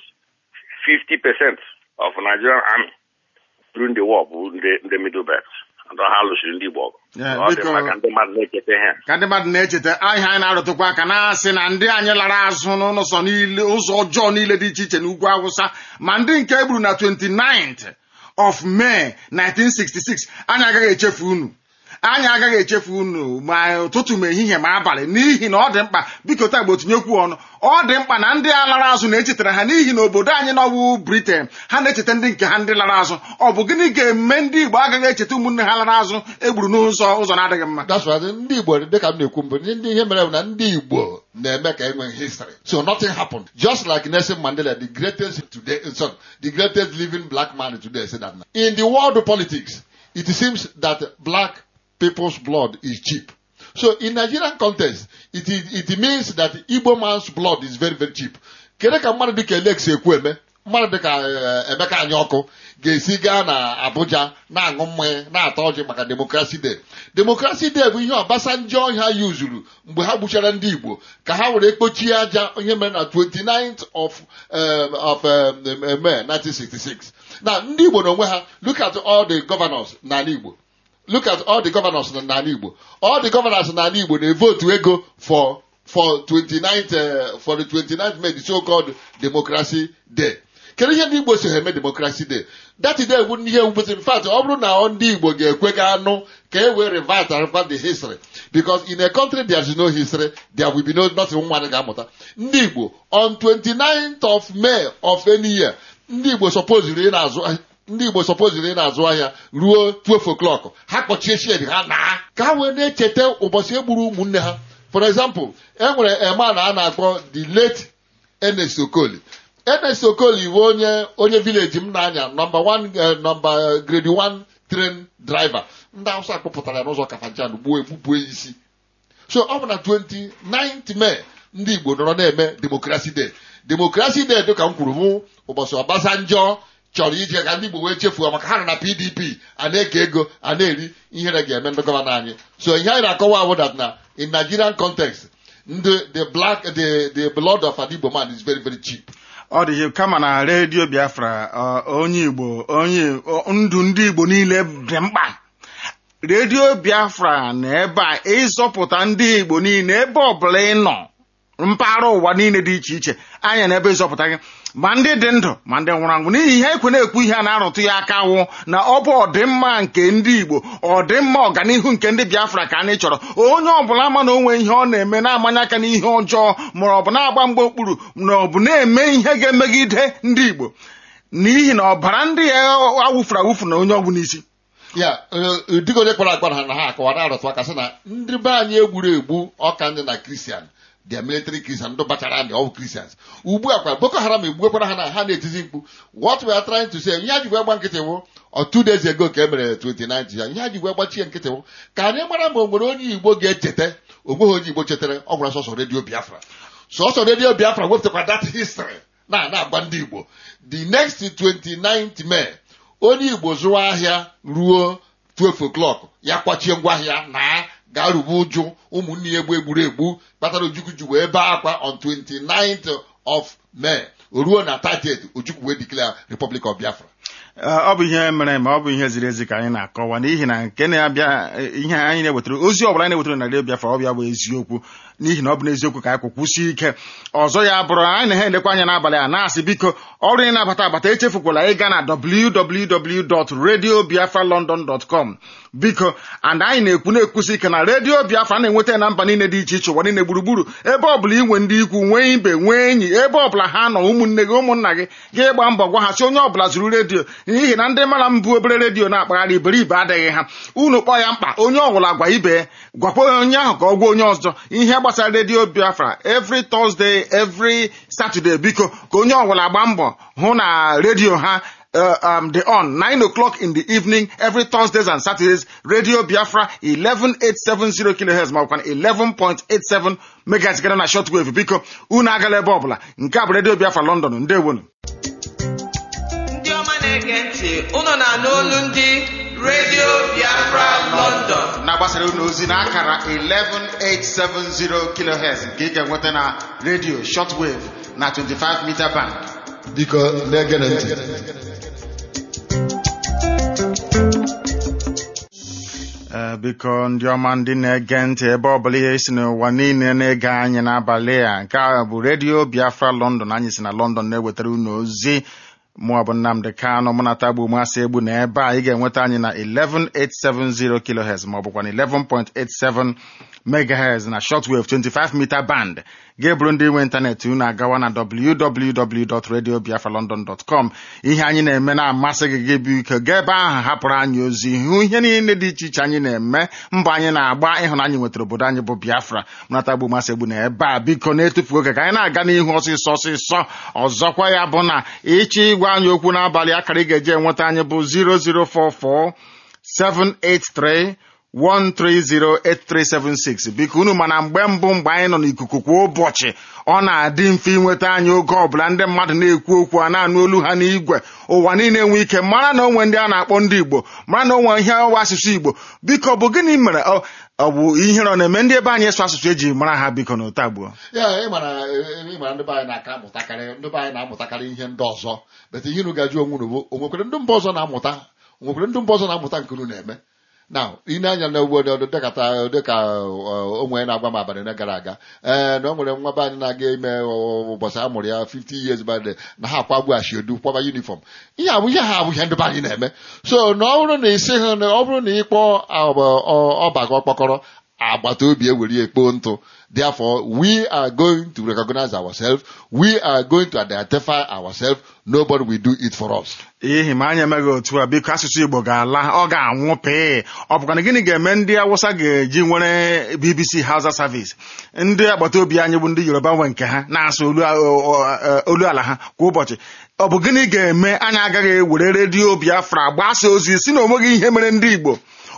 [SPEAKER 3] 50 percent of Nigerian army during the war bụ ndị ndị middle belt and ọ ha lụsiri ndị Igbo ọgụ
[SPEAKER 1] Yeah,
[SPEAKER 3] ọ dị
[SPEAKER 1] biko-
[SPEAKER 3] maka ndị mmadụ na-echeta ihe a.
[SPEAKER 1] ka ndị mmadụ na-echeta ahịa anyị na-arụtụkwa aka na-asị na ndị anyị lara azụ n'ụzọ niile ụzọ ọjọọ niile dị iche iche n'ugwu awụsa ma ndị nke egburu na 29th of May 1966 anyị agaghị echefu unu anyị agaghị echefu unu ma ụtụtụ ma ehihie ma abalị n'ihi na ọ dị mkpa biko taa gbo tinyekwu ọnụ ọ dị mkpa na ndị a lara azụ na-echetara ha n'ihi na obodo anyị n'ọwụ Britain ha na-echeta ndị nke ha ndị lara azụ ọ bụ gịnị ga-eme ndị Igbo agaghị echeta ụmụnne ha lara azụ egburu n'ụzọ ụzọ na-adịghị mma
[SPEAKER 2] that's why ndị igbo dịka m na-ekwu mbụ ndị ihe mere bụ na ndị igbo na-eme ka enwe history so nothing happened just like Nelson Mandela the greatest today sorry, the greatest living black man today said that in the world of politics it seems that black people's blood is cheap so in Nigerian context it, is, it means that Igbo man's blood is very very cheap kedu ka mmadụ dịka Alex ekwu eme mmadụ dịka eh, Emeka Anyaọkụ ga-esi gaa na Abuja na-aṅụ mmanya na-ata ọjị maka demokrasi day demokrasi day bụ ihe Obasanjo ha yuzuru mgbe ha gbuchara ndị Igbo ka ha were kpochie aja ihe mere na 29th of, um, of um, May 1966 na ndị Igbo n'onwe ha look at all the governors n'ala Igbo look at all the governors na n'ala Igbo all the governors n'ala Igbo na-evotu ego for for 29th uh, for the 29th May the so-called democracy day kedu ihe ndị Igbo si ha eme democracy day that day bụ ihe ewubezi in fact ọ bụrụ na ndị Igbo ga-ekwe ga anụ ka e wee revert and revert the history because in a country there is no history there will be no nothing nwa ga-amụta ndị Igbo on 29th of May of any year ndị Igbo supposedly ị na-azụ ndị Igbo supposedly ị na-azụ ahịa ruo 12 o'clock ha kpọchie shed ha na ka ha wee na-echeta ụbọchị e gburu ụmụnne ha for example e nwere eman a na-akpọ the late Ernest Okoli Ernest Okoli bụ onye onye village m na-anya nọmba 1 nọmba grade 1 train driver ndị Hausa kpọpụtara ya n'ụzọ Kafanchan gbuo egbupụ isi so ọ bụ na 29th May ndị igbo nọrọ na-eme demokrasi day demokrasi day dịka m kwuru mụ ụbọchị ọbasanjọ chọrọ ije ka ndị igbo wee chefuo maka ha nọ na pdp a na-eke ego a na-eri ihere ga-eme ndị gọvanọ anyị so ihe anyị na-akọwa abụ that na in nigerian context ndị the black the the blood of an igbo man is very very cheap
[SPEAKER 1] ọ dị ihe kama na redio biafra ọ, onye igbo onye ọ, ndụ ndị igbo niile dị mkpa redio biafra na ebe a ịzọpụta ndị igbo niile ebe ọbụla ị nọ mpaghara ụwa niile dị iche iche anya na ebe ịzọpụta gị ma ndị dị ndụ ma ndị nwụrụ anwụ n'ihi ihe ekwe na-ekwu ihe a na-arụtụ ya aka wụ na ọ bụ ọdịmma nke ndị igbo ọdịmma ọganihu nke ndị biafra ka anyị chọrọ onye ọbụla ma na onwe ihe ọ na-eme na-amanye aka n'ihe ọjọọ ma ọ bụ na-agba mgbe okpuru na ọ bụ na-eme ihe ga-emegide ndị igbo n'ihi na ọbara ndị ya awụfuru awụfu na onye ọgwụ n'isi
[SPEAKER 2] ya dịka onye kpara akpa na ha akọwa na-arụtụ aka sị na ndị be anyị egburu egbu ọka ndị na kristian dia military christian ndị bachara ndị ọwụ christians ugbu a kwa boko haram egbuekwara ha na ha na-etizi mkpu what we are trying to say ihe a jigwe gba nkịtị wụ ọ two days ago ka e mere 29 ya ihe a jigwe gbachie nkịtị wụ ka anyị mara ma o nwere onye igbo ga-echeta onweghị onye igbo chetara ọ gwara sọsọ redio biafra sọsọ redio biafra wepụtakwa that history na na-agba ndị igbo the next 29th May onye igbo zụwa ahịa ruo 12 o'clock ya kwachie ngwaahịa na gaa rube ụjụ ụmụnne ya egbu egburu egbu kpatara ojukwu ji wee bee akwa on 29th of May o ruo na 30th ojukwu wee declare Republic of Biafra
[SPEAKER 1] ọ bụ ihe mere ma ọ bụ ihe ziri ezi ka anyị na-akọwa n'ihi na nke na-abịa ihe anyị na-ewetara ozi ọbụla anyị na-ewetara na redio biafra ọ bịa bụ eziokwu n'ihi na ọ bụ n'eziokwu ka anyị kwụkwụsie ike ọzọ ya bụrụ anyị na ha elekwa anya n'abalị a na-asị biko ọrụ ị na-abata abata echefukwala ịga na www.radiobiafralondon.com biko and anyị na-ekwu na-ekwusi ike na redio biafra na-enweta ya na mba niile dị iche iche ụwa niile gburugburu ebe ọbụla inwe ndị ikwu nwee ibe nwee enyi ebe ọbụla ha nọ ụmụnne gị ụmụnna gị ga ịgba mbọ gwa ha si onye ọbụla zụrụ redio n'ihi na ndị mara mbụ obere redio na-akpagharị iberibe adịghị ha unu kpọọ ya mkpa onye ọbụla gwa ibe gwakwa onye ahụ ka ọ gwa onye ọzọ ihe gbasara redio biafra every thursday every saturday biko ka onye ọbụla gba mbọ hụ na redio ha uh, um, the on 9 o'clock in the evening every Thursdays and Saturdays Radio Biafra 11870 kilohertz ma ọkwa 11.87 megahertz gara na shortwave biko unu agala ebe ọbụla nke a bụ Radio Biafra London ndewonu
[SPEAKER 6] ndị ọma na-ege ntị unu na-anụ olu ndị redio biafra london
[SPEAKER 1] na-agbasara unu ozi na akara 11870 kilohertz nke ị ga-enweta na radio shortwave na 25 meter band
[SPEAKER 2] biko na-egene ntị
[SPEAKER 1] Ee, biko ndị ọma ndị na-ege ntị ebe ọbụla ihe si n'ụwa niile na-ege anyị n'abalị a nke a bụ redio biafra london anyị si na london na-ewetara unu ozi mụọ bụ nnamdị kanụ mụ na tagbu masị egbu na ebe a ị ga-enweta anyị na 11870 kilohertz ma ọ bụkwa na 11.87 megahertz na shortwave 25 meter band ga-eburu ndị nwe ịntanetị unu agawa na www.radiobiafralondon.com ihe anyị na-eme na-amasị gị gị biko gaa ebe ahụ hapụrụ anyị ozi hụ ihe niile dị iche iche anyị na-eme mbọ anyị na-agba ịhụnanya nwetara obodo anyị bụ biafra mụnatagbu masị egbu na ebe a biko na-etufu oge ka anyị na-aga n'ihu ọsịsọ ọsịsọ ọzọkwa ya bụ na ịchọ ịgwa anyị okwu n'abalị akara ị ga-eji enweta anyị bụ 0044 783 1308376 biko unu mana mgbe mbụ mgbe anyị nọ n'ikuku kwa ụbọchị ọ na-adị mfe inweta anyị oge ọbụla ndị mmadụ na-ekwu okwu a na-anụ olu ha n'igwe ụwa niile enwe ike mara na onwe ndị a na-akpọ ndị igbo mara na onwe ihe ọwa asụsụ igbo biko ọ bụ gịnị mere ọ ọ bụ ihere ọ na-eme ndị ebe anyị ịsụ asụsụ eji mara ha biko na ụtagbuo
[SPEAKER 2] ya ịmara ịmara ndị be anyị na-aka amụtakarị ndị be anyị na-amụtakarị ihe ndị ọzọ bete ihe unu gaji onwe unu bụ o nwekwere ndị mba ọzọ na-amụta o nwekwere ndị mba ọzọ na-amụta nke unu na-eme na ine anya na ugbo dịkata dịka onwe na-agwa m abalị na gara aga ee na o nwere nwa be anyị na-aga ime ụbọchị a mụrụ ya 50 years birthday na ha akwagbu ashiodu kwaba uniform ihe abụ ihe ha abụ ihe ndị be anyị na-eme so na ọ bụrụ na isi ha na ọ bụrụ na ịkpọ ọba gị ọkpọkọrọ agbata obi ewere ekpo ntụ therefore we are going to recognize ourselves we are going to identify ourselves nobody will do it for us
[SPEAKER 1] ihi ma anyị emeghị otu a biko asụsụ igbo ga-ala ọ ga-anwụ pee ọ bụkwa na gịnị ga-eme ndị awụsa ga-eji nwere bbc hausa service ndị agbata obi anyị bụ ndị yoruba nwe nke ha na-asụ olu ala ha kwa ụbọchị ọ bụ gịnị ga-eme anyị agaghị ewere redio biafra gbasa ozi si na onweghị ihe mere ndị igbo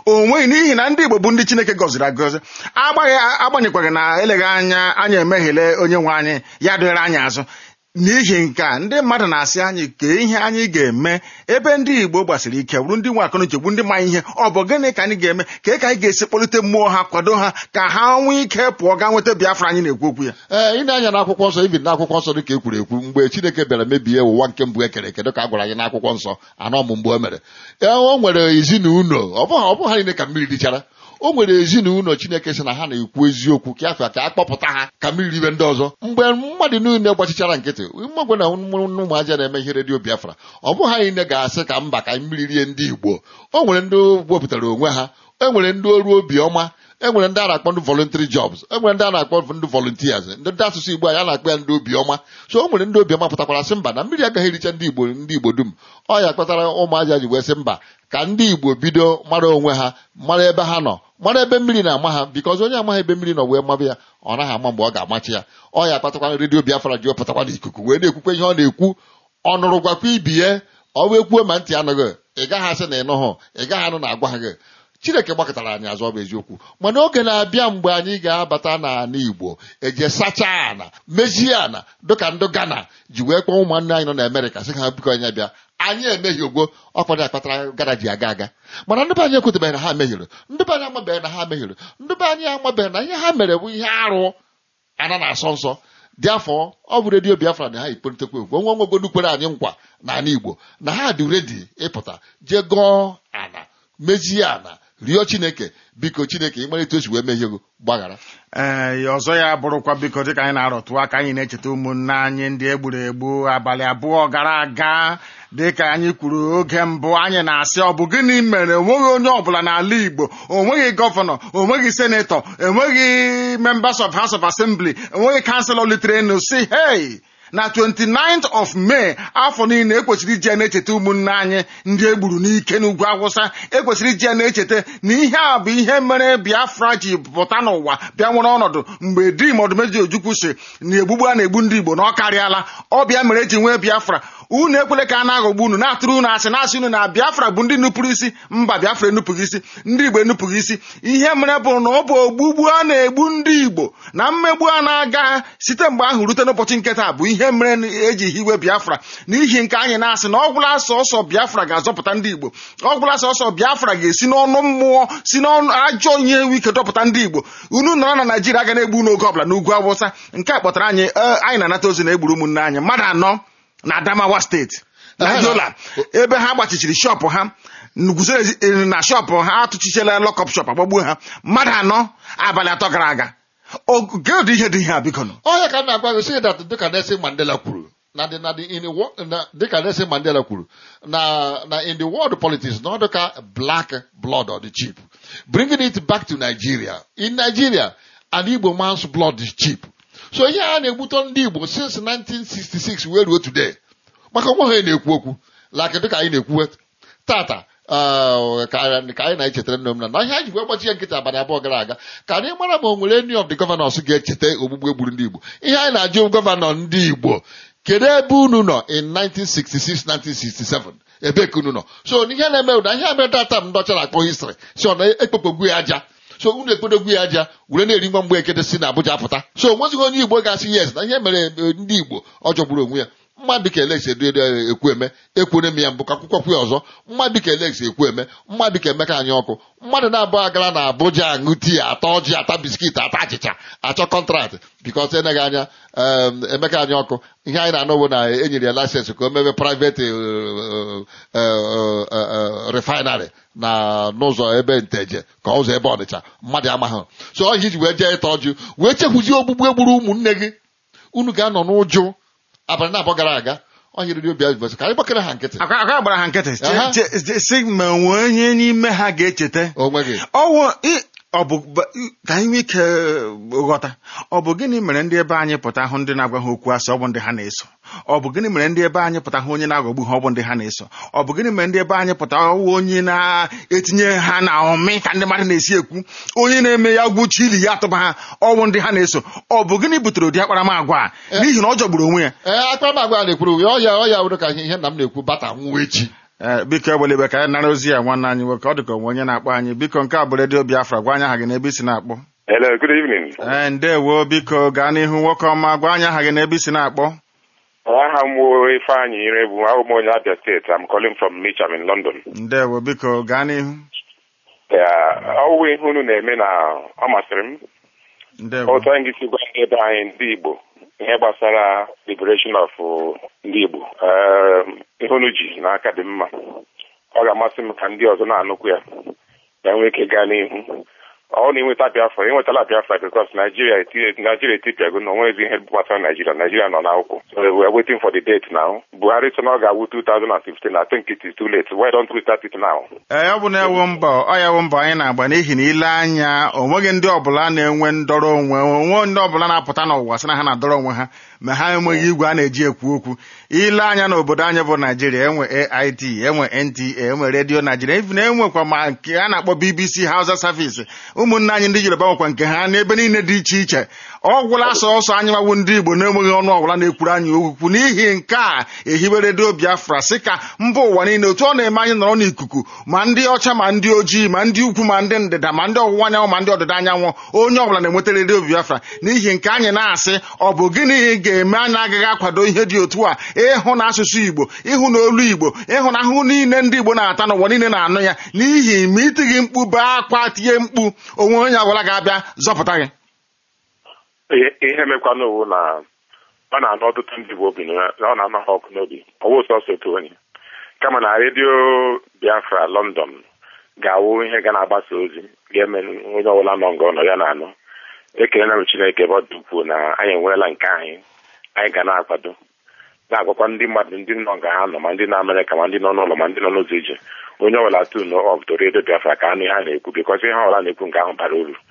[SPEAKER 1] o nweghị n'ihi na ndị igbo bụ ndị chineke gọziri agọzi agbaghị agbanyekwaghị na eleghị anya anyị emeghele onye nwe anyị ya dịrị anyị azụ n'ihi nke a ndị mmadụ na-asị anyị kee ihe anyị ga-eme ebe ndị igbo gbasiri ike bụrụ ndị nwe akọnuche bụ ndị ma ihe ọ bụ gịnị ka anyị ga-eme ka ka anyị ga-esi kpọlite mmụọ ha kwado ha ka ha nwee ike pụọ gaa nweta biafra anyị na-ekwu okwu ya
[SPEAKER 2] ee ị na-anya n'akwụkwọ nsọ ibi n'akwụkwọ nsọ dịka e kwuru ekwu mgbe chineke bịara mebie ụwa nke mbụ ekere eke dịka a gwara anyị n'akwụkwọ nsọ anọ mụ mgbe o mere ee o nwere ezinụlọ ọ bụghị ọ bụghị ha niile ka mmiri dịchara o nwere ezinụlọ chineke sị na ha na-ekwu eziokwu ka afọ ka a kpọpụta ha ka mmiri ribe ndị ọzọ mgbe mmadụ niile gbachichara nkịtị mmagwe na ụmụ aja na-eme ihe redio biafra ọ bụghị ha niile ga-asị ka mba ka mmiri rie ndị igbo o nwere ndị wepụtara onwe ha e nwere ndị ọrụ obiọma e nwere ndị a na-akpọ ndị voluntary jobs e nwere ndị a na-akpọ ndị volunteers ndị ndị asụsụ igbo anyị a na-akpọ ya ndị obiọma so o nwere ndị obiọma pụtakwara sị mba na mmiri agaghị ericha ndị igbo ndị igbo dum ọ ya kpatara ụmụaja ji wee sị mba ka ndị igbo bido mara onwe ha mara ebe ha nọ mara ebe mmiri na-ama ha bikọz onye amaghị ebe mmiri nọ wee maba ya ọ naghị ama mgbe ọ ga-amachi ya ọ ya kpatakwa redio biafra ji wepụtakwa n'ikuku wee na-ekwukwe ihe ọ na-ekwu ọ nụrụ gwakwa ibi ya ọ wee kwuo ma ntị anụghị ị gaghị asị na ị nụhụ ị gaghị anụ na agwa gị chineke gbakọtara anyị azụ ọ bụ eziokwu mana oge na-abịa mgbe anyị ga-abata n'ala igbo eje sachaa ana mejie ana dịka ndị ghana ji wee kpọọ ụmụnne anyị nọ na amerịka sị ka ha biko anyị bịa anyị emeghị ogbo ọkpọrọ akpatara gara ji aga aga mana ndị be anyị ekwetebeghị na ha mehiere ndị be anyị amabeghị na ha mehiere ndị be anyị amabeghị na ihe ha mere bụ ihe arụ ana na-asọ nsọ dị afọ ọ bụ redio biafra na ha ekporitekwa egwu onwe nwegodu kwere anyị nkwa n'ala igbo na ha dị redi ịpụta jee gọọ ana mejie ana rịọ chineke biko chineke ịmalite osi wee mehie ego gbaghara
[SPEAKER 1] ee ọzọ ya bụrụkwa biko dịka anyị na-arọtụ aka anyị na-echeta ụmụnne anyị ndị egburu egbu abalị abụọ gara aga dịka anyị kwuru oge mbụ anyị na-asị ọ bụ gịnị mere onweghị onye ọbụla n'ala Igbo onweghị gọvanọ onweghị senetọ enweghị members of House of Assembly enweghị kanselọ litere enu si hei na 29th of May afọ niile ekwesịrị iji ya na-echeta ụmụnne anyị ndị egburu n'ike n'ugwu awụsa ekwesịrị iji ya na-echeta na ihe a bụ ihe mere Biafra ji pụta n'ụwa bịa nwere ọnọdụ mgbe dim ọdụmeji ojukwu si na egbugbu a na-egbu ndị Igbo na ọ karịala ọ bịa mere eji nwee Biafra unu ekwele ka a na-aghọgbu unu na-atụrụ unu asị na-asị unu na Biafra bụ ndị nupụrụ isi mba Biafra enupụghị isi ndị Igbo enupụghị isi ihe mere bụ na ọ bụ ogbugbu a na-egbu ndị Igbo na mmegbu a na-aga site mgbe ahụ rute n'ụbọchị nke taa bụ ihe mere eji hiwe Biafra n'ihi nke anyị na-asị na ọgwụla sọsọ Biafra ga-azọpụta ndị Igbo ọgwụla sọsọ Biafra ga-esi n'ọnụ mmụọ si n'ọnụ ajọ ihe ewu ike dọpụta ndị Igbo unu nọrọ na Naijiria ga na-egbu n'oge ọbụla n'ugwu Awụsa nke a kpọtara anyị anyị na-anata ozi na egburu ụmụnne anyị mmadụ anọ na Adamawa steeti na Yola ebe ha gbachichiri shọpụ ha guzoro na shọpụ ha atụchichela lọkọp shọpụ agbagbuo ha mmadụ anọ abalị atọ gara aga oge ụdị ihe dị ihe a biko nụ
[SPEAKER 2] ọhịa ka m na-agwa gị sị dat dịka Nelson Mandela kwuru na the na the in the wo- na dịka Nelson Mandela kwuru na na in the world politics na ọ dịka black blood or the cheap bringing it back to Nigeria in Nigeria an Igbo man's blood is cheap so ihe a na-egbutọ ndị Igbo since 1966 wee ruo today maka onwe ha na-ekwu okwu like dịka anyị na-ekwu tata uh, ka anyị ka anyị na-echetara nne m na na ihe anyị ji wee gbachi ya nkịta abalị abụọ gara aga ka anyị mara ma o nwere any of the governors ga-echeta ogbugbu egburu ndị Igbo ihe anyị na-ajụ gọvanọ ndị Igbo kedu ebe unu nọ in 1966 1967 ebe ka unu nọ so ihe na-eme ụda ihe mere data m ndị ọcha na-akpọ histrị si ọ na-ekpekpogbu ya aja so unu ekpedogwu ya aja were na-eri nwa mgbe ekede si na Abuja pụta so onwezighị onye Igbo ga-asị yes na ihe mere eh, ndị Igbo ọ jọgburu onwe ya mmadụ ka Alex ekwu eme ekwere m ya mbụ ka akwụkwọ kwụ ya ọzọ mmadụ ka Alex ekwu eme mmadụ ka Emeka anyị ọkụ mmadụ na-abụọ agara na Abuja aṅụ tii ata ọjị ata biskit ata achịcha achọ kọntraktị bikọs eneghị anya em, Emeka anyị ọkụ ihe anyị na-anụ bụ na enyere ya laịsensị ka o mebe private eh, eh, eh, refinery na n'ụzọ ebe nteje ka ụzọ ebe Ọnịcha mmadụ amaghị so ọhịa iji wee jee ịta ọjụ wee chekwuzie ogbugbu egburu ụmụnne gị unu ga-anọ n'ụjụ abalị na-abụọ gara aga ọ nyere ndị obi azụ ka anyị gbakere ha nkịtị
[SPEAKER 1] aka aka gbara ha nkịtị che-
[SPEAKER 2] Aha.
[SPEAKER 1] che- che- sị ma nwee onye n'ime ha ga-echeta
[SPEAKER 2] onwe gị
[SPEAKER 1] ọwụ ị- ọ bụ ba- ka anyị nwee ike ghọta ọ bụ gịnị mere ndị ebe anyị pụta hụ ndị na-agwa ha okwu asị ọ bụ ndị ha na-eso ọ bụ gịnị mere ndị ebe anyị pụta hụ onye na-aghọgbu ha ọ bụ ndị ha na-eso ọ bụ gịnị mere ndị ebe anyị pụta ọwụ onye na-etinye ha na ọmị ka ndị mmadụ na-esi ekwu onye na-eme ya gwu chili ya atụba ha ọ bụ ndị ha na-eso ọ bụ gịnị butere ụdị akparamagwa a n'ihi na ọ jọgburu onwe ya
[SPEAKER 2] ee akparamagwa a na-ekwuru ya ọya ọya wụrụ ka ihe nna m na-ekwu bata nwụọ echi
[SPEAKER 1] ee biko egbelibe ka anyị nara ozi ya nwanne anyị nwoke ọ dị ka onwe onye na-akpọ anyị biko nke a bụ redio biafra gwa anyị aha gị n'ebe isi na-akpọ
[SPEAKER 7] Hello, good evening.
[SPEAKER 1] ee ndewo biko gaa n'ihu nwoke ọma gwa anyị aha gị n'ebe isi na-akpọ
[SPEAKER 7] Aha m wụ Ifeanyị Irebu, abụ m onye Abia State. I'm calling from Mitcham in London.
[SPEAKER 1] ndewo biko gaa n'ihu
[SPEAKER 7] Yeah, ọwụ ihe unu na-eme na ọ masịrị m.
[SPEAKER 1] ndewo
[SPEAKER 7] Otu anyị ga-esi gwa ndị ebe anyị ndị Igbo ihe gbasara liberation of uh, ndị Igbo. Um, ihe unu ji n'aka dị mma. Ọ ga-amasị m ka ndị ọzọ na-anụkwu ya ka nwee ike gaa n'ihu. ọ na-enweta Biafra enwetala Biafra because Nigeria eti- Nigeria etipịago na onwezi ihe gbasara Nigeria Nigeria nọ n'akwụkwọ so we are waiting for the date now Buhari sị na ọ ga-awụ 2015 I think it is too late why don't we start it now
[SPEAKER 1] ee ọ bụ na ewu mbọ ọ ya wụ mbọ anyị na-agba n'ihi na ile anya o nweghị ndị ọbụla na-enwe ndọrọ onwe onwe ndị ọbụla na-apụta n'ụwa sị na ha na-adọrọ onwe ha ma ha enweghị igwe a na-eji ekwu okwu ile anya n'obodo anyị bụ naijiria enwe AIT enwe NTA enwe redio naijiria even enwekwa ma nke a na-akpọ BBC Hausa Service ụmụnne anyị ndị Yoruba nwekwa nke ha n'ebe niile dị iche iche ọ gwụla sọsọ anyị nwawu ndị Igbo na-enweghị ọnụ ọbụla na-ekwuru anyị okwu n'ihi nke a ehibe redio Biafra sị ka mba ụwa niile otu ọ na-eme anyị nọrọ n'ikuku ma ndị ọcha ma ndị ojii ma ndị ukwu ma ndị ndịda ma ndị ọwụwa anyanwụ ma ndị ọdịda anyanwụ onye ọbụla na-enweta redio Biafra n'ihi nke anyị na-asị ọ bụ gịnị ga-eme anyị agaghị akwado ihe dị otu a ịhụ na asụsụ Igbo ịhụ na olu Igbo ịhụ na ahụhụ niile ndị Igbo na-ata n'ụwa niile na-anụ ya n'ihi ma itighị mkpu bee akwa tie mkpu onwe onye ọbụla ga-abịa zọpụta gị
[SPEAKER 7] ihe ihe mekwana owu na ọ na-anụ ọtụtụ ndị Igbo obi na ọ na-anọ ha ọkụ n'obi ọwụ sọsọ otu onye kama na redio Biafra London ga-awụ ihe ga na-agbasa ozi ga-eme onye ọbụla nọ nga ọnọ ya na-anụ ekelela m Chineke ebe ọ dị ukwuu na anyị enweela nke anyị anyị ga na-akwado na-agwakwa ndị mmadụ ndị nọ nga ha nọ ma ndị nọ Amerịka ma ndị nọ n'ụlọ ma ndị nọ n'ụzọ ije onye ọbụla tun ọbụdo redio Biafra ka anụ ihe a na-ekwu bikọs ihe ọbụla na-ekwu nke ahụ bara uru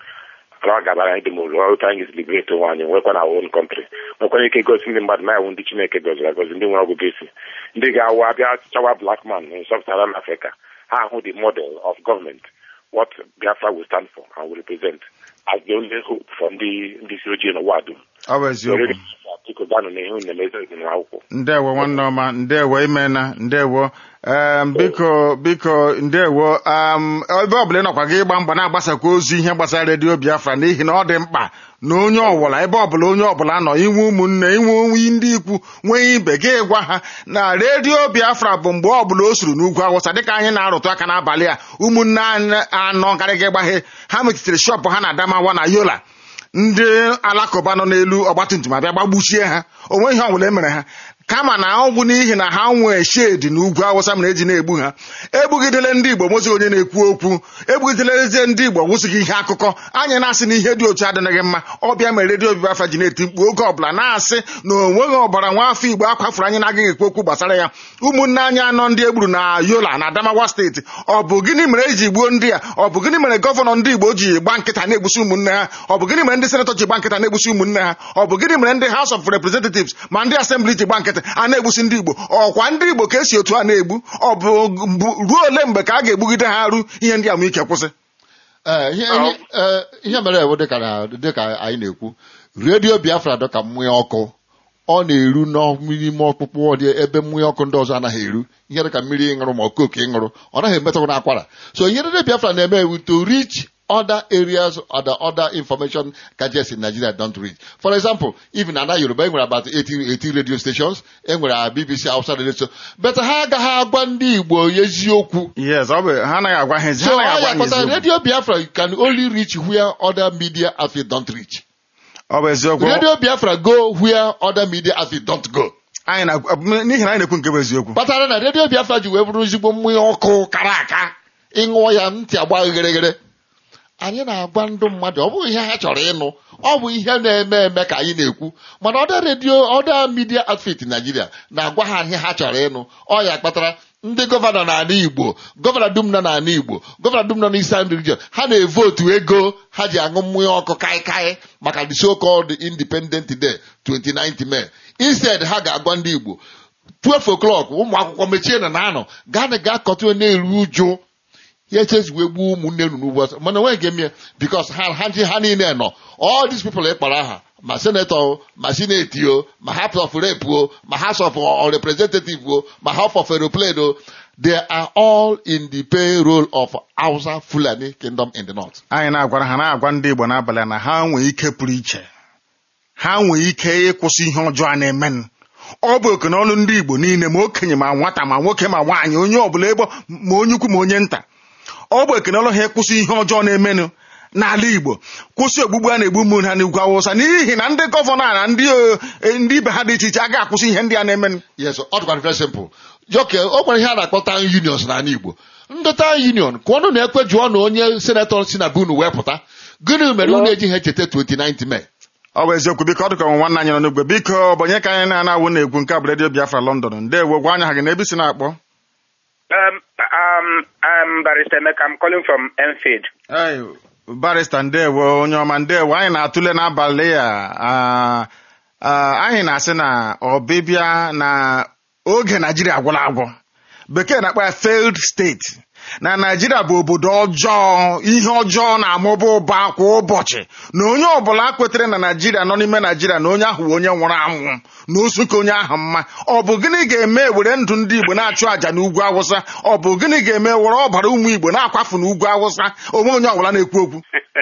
[SPEAKER 7] ọ ga-abara anyị dum uru otu anyị ga-esi liberate onwe anyị nwekwa na own country nwekwana ike gosi ndị mmadụ na-awụ ndị Chineke gọziri agọzi ndị nwere ọgụgụ isi ndị ga-awụ abịa chawa black man in sub-Saharan Africa ha ahụ the model of government what Biafra will stand for and will represent as the only hope for ndị ndị isi ojii n'ụwa dum
[SPEAKER 1] ọ bụ eziokwu
[SPEAKER 7] biko ganụ n'ihu na-emezi n'akwụkwọ
[SPEAKER 1] ndewo nwanne ọma ndewo imena ndewo em biko biko ndewo um ebe ọbụla ị nọkwa gị ịgba mgba na-agbasakwa ozi ihe gbasara redio biafra n'ihi na ọ dị mkpa na onye ọbụla ebe ọbụla onye ọbụla nọ inwe ụmụnne inwe onwe ndị ikwu nwee ibe gị gwa ha na redio biafra bụ mgbe ọbụla o suru n'ugwu awụsa dịka anyị na-arụtụ aka n'abalị a ụmụnne anyị anọ karịga ịgbaghe ha mechitere shọpụ ha na adamawa na yola ndị alakụba nọ n'elu ọgbatumtum abịa gbagbuchie ha onwe ihe ọbụla emere ha kama na ọ bụ n'ihi na ha nwee shedi na ugwu awụsa mere eji na-egbu ha egbugidele ndị igbo mozi onye na-ekwu okwu egbugidelezie ndị igbo gwụsịghị ihe akụkọ anyị na-asị na ihe dị otu adịnaghị mma ọbịa mere redio biafra ji na-eti mkpu oge ọbụla na-asị na onweghị ọbara nwa afọ igbo akwafuru anyị na-agaghị ekwu okwu gbasara ya ụmụnne anyị anọ ndị egburu na yola na adamawa steeti ọ bụ gịnị mere eji gbuo ndị a ọ bụ gịnị mere gọvanọ ndị igbo ji gba nkịta na-egbusi ụmụnne ha ọ bụ gịnị mere ndị senetọ ji gba nkịta na-egbusi ụmụnne ha ọ bụ gịnị mere ndị House of Representatives ma ndị asembli ji gba nkịta a na-egbusi ndị igbo ọkwa ndị igbo ka esi otu a na-egbu ọ bụ ruo ole mgbe ka a ga-egbugide ha ru ihe ndị a nwee ike kwụsị
[SPEAKER 2] Ee, ihe ihe- ee, ihe mere ewu dịka na- dịka anyị na-ekwu redio biafra dịka mmụọ ọkụ ọ na-eru n'ime ọkpụkpụ ọ dị ebe mmụọ ọkụ ndị ọzọ anaghị eru ihe dịka mmiri ịṅụrụ ma okooko ịṅụrụ ọ naghị emetụrụ n'akwara so ihe redio biafra na-eme ewu to reach other areas or the other information gadgets in Nigeria don't reach. For example, even Ana Yoruba, e nwere about 80, 80 radio stations, e nwere a BBC Hausa radio station, but ha agaghị agwa ndị Igbo eziokwu.
[SPEAKER 1] yes ọ bụ ha anaghị agwa ha ezi ha
[SPEAKER 2] So
[SPEAKER 1] anaghị
[SPEAKER 2] I
[SPEAKER 1] agwa ha
[SPEAKER 2] akpọta
[SPEAKER 1] eziokwu
[SPEAKER 2] Radio Biafra can only reach where other media outfits don't reach.
[SPEAKER 1] ọ bụ eziokwu
[SPEAKER 2] Radio Biafra go where other media outfits don't go.
[SPEAKER 1] anyị na n'ihi na anyị na-ekwu nke bụ eziokwu
[SPEAKER 2] kpatara na Radio Biafra ji wee bụrụ ezigbo mmụọ ọkụ kara aka ịṅụọ ya ntị agba gịrịgịrị anyị na-agwa ndị mmadụ ọ bụghị ihe ha chọrọ ịnụ ọ bụ ihe na-eme eme ka anyị na-ekwu mana ọda redio ọda midia outfit Nigeria na-agwa ha ihe ha chọrọ ịnụ ọ ya kpatara ndị gọvanọ n'ala Igbo gọvanọ dum nọ n'ala Igbo gọvanọ dum nọ n'Eastern region ha na-evotu ego ha ji aṅụ mmanya ọkụ kaikai maka the so called independent day 29th May instead ha ga-agwa ndị Igbo 12 o'clock ụmụ akwụkwọ mechie na na-anọ gaanị gaa kọtụo na-eru ụjụ ya echeziwe gbuo ụmụnne unu n'ugbo ọsọ mana onweghị ga-eme ya bikos ha ha ndị ha niile nọ all these people ịkpara aha ma senetọ o ma sineti o ma house of rep o ma house of representative o ma house of aeroplane o they are all in the payroll of Hausa Fulani Kingdom in the north.
[SPEAKER 1] anyị na-agwara ha na-agwa ndị Igbo n'abalị a na ha nwee ike pụrụ iche ha nwee ike ịkwụsị ihe ọjọọ a na-emenụ ọ bụ oke n'ọnụ ndị Igbo niile ma okenye ma nwata ma nwoke ma nwaanyị onye ọbụla ebe ma onye ukwu ma onye nta ọ bụ oke n'ọnụ ha ịkwụsị ihe ọjọọ na-emenụ n'ala Igbo kwụsị ogbugbu a na-egbu mmụrụ ha n'ugwu Awụsa n'ihi na ndị gọvanọ a na ndị eh, ndị ibe ha dị iche iche agaghị akwụsị ihe ndị a na-emenụ
[SPEAKER 2] Yes, ọ dịkwa very simple. Joke, o nwere ihe a na-akpọ town unions n'ala Igbo. Ndị town union, ka ọnụ na-ekwe jụọ na onye senetọ si na be unu wee pụta. Gịnị mere unu ejighị echeta 29th May?
[SPEAKER 1] ọ bụ eziokwu biko ọ dịka ọnwa nwanne anyị nọ n'ugwe biko bụ onye ka anyị na-anawụ na-egwu nke a bụ redio Biafra London ndewo gwa anya ha gị na ebe isi na-akpọ
[SPEAKER 3] Um, um, I'm Barrister Emeka. I'm calling from Enfield.
[SPEAKER 1] Hey, barista ndewo onye ọma ndewo anyị na-atụle n'abalị a ah, ah, anyị na-asị na ọbịbịa na oge naijiria agwụla agwụ bekee na-akpọ ya failed state na naijiria bụ obodo ọjọọ ihe ọjọọ na-amụba ụba kwa ụbọchị na onye ọbụla kwetere na naijiria nọ n'ime naijiria na onye ahụ bụ onye nwụrụ anwụ na osu ka onye ahụ mma ọ bụ gịnị ga-eme were ndụ ndị igbo na-achụ àjà n'ugwu awụsa ọ bụ gịnị ga-eme were ọbara ụmụ igbo na-akwafu n'ugwu awụsa onwe onye ọbụla na-ekwu okwu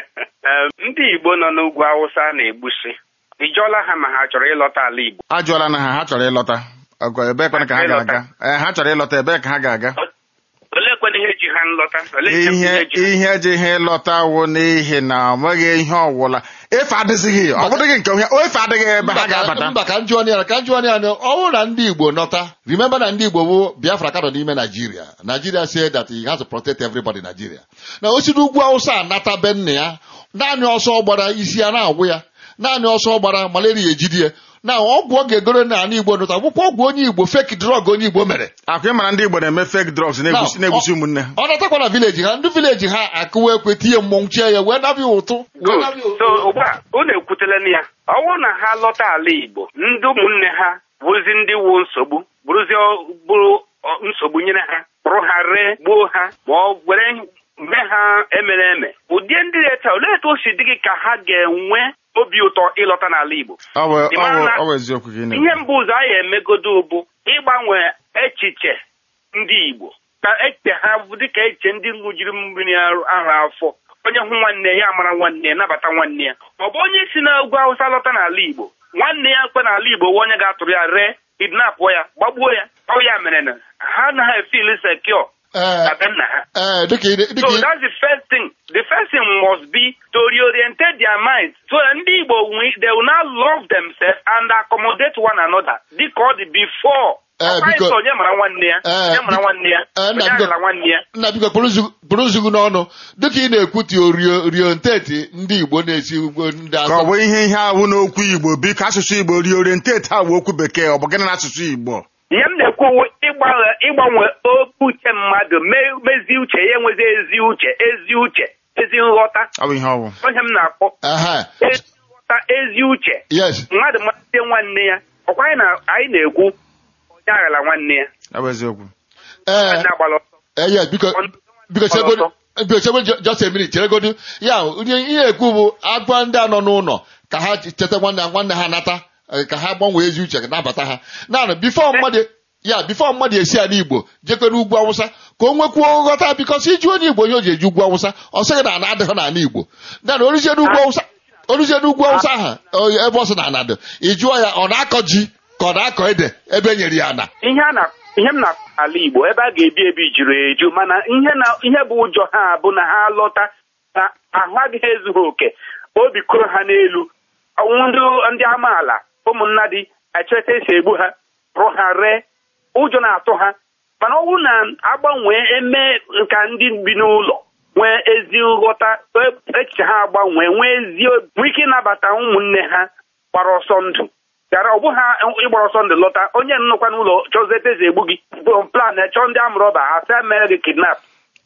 [SPEAKER 3] Um, ndị Igbo nọ n'ugwu Awụsa na-egbusi. Ị jụọla ha ma ha chọrọ ịlọta ala Igbo?
[SPEAKER 1] ajụọla na ha ha chọrọ ịlọta ọgọ ebee kwana ka ha ga-aga ee ha chọrọ ịlọta ebee ka ha ga-aga
[SPEAKER 3] Olee kwene ihe ji ha nlọta? Olee ihe
[SPEAKER 1] ihe
[SPEAKER 3] ihe ji ha?
[SPEAKER 1] ihe ejighị ịlọta wụ n'ihi na ọ nweghị ihe ọwụla efe adịghị ọ bụdịghị nke onye efe adịghị ebe ha ga-abata
[SPEAKER 2] mba ka njụọ ya ka njụọ ya na ọ bụrụ na ndị Igbo nọta remember na ndị Igbo bụ Biafra ka nọ n'ime Nigeria Nigeria say that he has to protect everybody in Nigeria na o si n'ugwu Awụsa anata be nna ya naanị ọsọ gbara isi ya na-agwụ ya naanị ọsọ gbara malaria ejidi ya na ọgwụ ọ ga-egoro n'ala Igbo nụta bụkwa ọgwụ onye Igbo fake drug onye Igbo mere
[SPEAKER 1] akwa ịmara ndị Igbo na-eme fake drugs na-egbusi na-egbusi ụmụnne ha
[SPEAKER 2] ọ natakwa na vileji ha ndị vileji ha akụwa ekwe tinye mmọnwụ chie ya wee nabịa ụtụ wee
[SPEAKER 3] Good.
[SPEAKER 2] nabịa ụtụ.
[SPEAKER 3] So ugbu a unu ekwutela na ya ọ bụrụ na ha lọta ala Igbo ndị ụmụnne ha bụrụzi ndị wu nsogbu bụrụzi ọ- bụrụ ọ, nsogbu nyere ha kpụrụ ha ree gbuo ha ma ọ were mee ha emere eme ụdị ndị na-eta olee etu o si dị gị ka ha ga-enwe obi ụtọ ịlọta n'ala Igbo
[SPEAKER 1] ọ bụ
[SPEAKER 3] Ị
[SPEAKER 1] ọ
[SPEAKER 3] mara
[SPEAKER 1] bụ
[SPEAKER 3] na-
[SPEAKER 1] ọ bụ eziokwu gị
[SPEAKER 3] ihe mbụ ụzọ anyị emegodo bụ ịgbanwe echiche ndị Igbo ka echiche ha bụ dịka echiche ndị ṅụjiri mmiri ahụ afọ onye hụ nwanne ya mara nwanne ya nabata nwanne ya ọ bụ onye si na ugwu Awụsa lọta n'ala Igbo nwanne ya kwe n'ala Igbo wee onye ga-atụrụ ya ree kidnapụ ya gbagbuo ya ọ ya mere na ha anaghị feel secure
[SPEAKER 2] Ee,
[SPEAKER 3] na be nna ha
[SPEAKER 2] ee, dịka ị- dịka
[SPEAKER 3] So
[SPEAKER 2] ị-
[SPEAKER 3] that's the first thing. The first thing must be to reorientate their minds so that ndị Igbo wi- they will now love themselves and accommodate one another dịka ọ dị before.
[SPEAKER 2] Eh,
[SPEAKER 3] Ọ kwaghị
[SPEAKER 2] biko-
[SPEAKER 3] sọ onye mara nwanne ya,
[SPEAKER 2] Eh,
[SPEAKER 3] onye mara
[SPEAKER 2] biko-
[SPEAKER 3] nwanne ya,
[SPEAKER 2] eh, nna,
[SPEAKER 3] onye
[SPEAKER 2] biko-
[SPEAKER 3] aghara nwanne ya.
[SPEAKER 2] nna biko bụrụ nzugu n'ọnụ dịka ị na-ekwu ti orienteti ndị Igbo na-esi ugbo ndị
[SPEAKER 1] ka ọ
[SPEAKER 2] asọ
[SPEAKER 1] bụ ihe ihe ahụ n'okwu Igbo biko asụsụ Igbo reorientate ha bụ okwu bekee ọ bụ gịnị n'asụsụ Igbo
[SPEAKER 3] Ihe m na-ekwu bụ ịgbanwe ịgbanwe okwu uche mmadụ mee mezie uche ya enwezi ezi uche ezi uche ezi nghọta
[SPEAKER 1] ọ bụ ihe ọ bụ
[SPEAKER 3] onye m na-akpọ
[SPEAKER 2] aha
[SPEAKER 3] ezi nghọta ezi uche
[SPEAKER 2] yes
[SPEAKER 3] mmadụ masị nwanne ya ọkwa anyị na- anyị na-ekwu onye aghara nwanne ya
[SPEAKER 1] ọ bụ eziokwu
[SPEAKER 2] ee
[SPEAKER 3] onye agbala ọsọ
[SPEAKER 2] ee yes biko biko chegodu biko chegodu just a minute cheregodu ya onye ihe ekwu bụ agwa ndị a nọ n'ụlọ ka ha cheta nwanne ha nwanne ha nata eh, ka ha gbanwee ezi uche nabata ha naanị bifo mmadụ ya bifo mmadụ esi ala Igbo jekwe n'ugwu Awụsa ka o nwekwuo nghọta bikọs iji onye Igbo onye o ji eji ugwu Awụsa ọ sịghị na ana adịghị n'ala Igbo naanị oruzie n'ugwu Awụsa oruzie n'ugwu Awụsa ahụ ọ- ebe ọ sị na ana dị ị jụọ ya ọ na-akọ ji ka ọ na-akọ ede ebe e nyere ya ana
[SPEAKER 3] ihe a na ihe m na-akpọ ala Igbo ebe a ga-ebi ebi juru eju mana ihe na ihe bụ ụjọ ha bụ na ha lọta na ahụ adịghị ezughị oke obi kụrụ ha n'elu ndị ndị amaala ụmụnna dị echeta esi egbu ha rụ ha ree ụjọ na-atụ ha mana ọ bụrụ na agbanwee eme nka ndị bi n'ụlọ nwee ezi nghọta echiche ha agbanwee nwee ezi obi nwee ike ịnabata ụmụnne ha gbara ọsọ ndụ gara ọ bụghị ịgbara ọsọ ndụ lọta onye nnọkwa n'ụlọ chọzete eze egbu gị bụ plan chọọ ndị amụrọba asị mere gị kidnap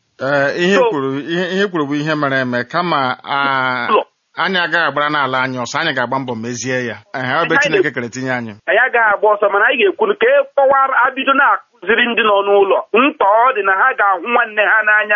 [SPEAKER 1] ee ihe
[SPEAKER 3] So-
[SPEAKER 1] kwuru ihe ihe kwuru bụ ihe mere eme kama a-
[SPEAKER 3] Ụlọ.
[SPEAKER 1] anyị agaghị agbara n'ala anyị ọsọ anyị ga-agba mbọ mezie ya ehe ọ bụ
[SPEAKER 3] Anyị
[SPEAKER 1] Chineke kere tinye anyị
[SPEAKER 3] anyị agaghị agba ọsọ mana anyị ga-ekwu ka e kọwara abido na-akụziri ndị nọ n'ụlọ mkpa ọ dị na ha ga-ahụ nwanne ha n'anya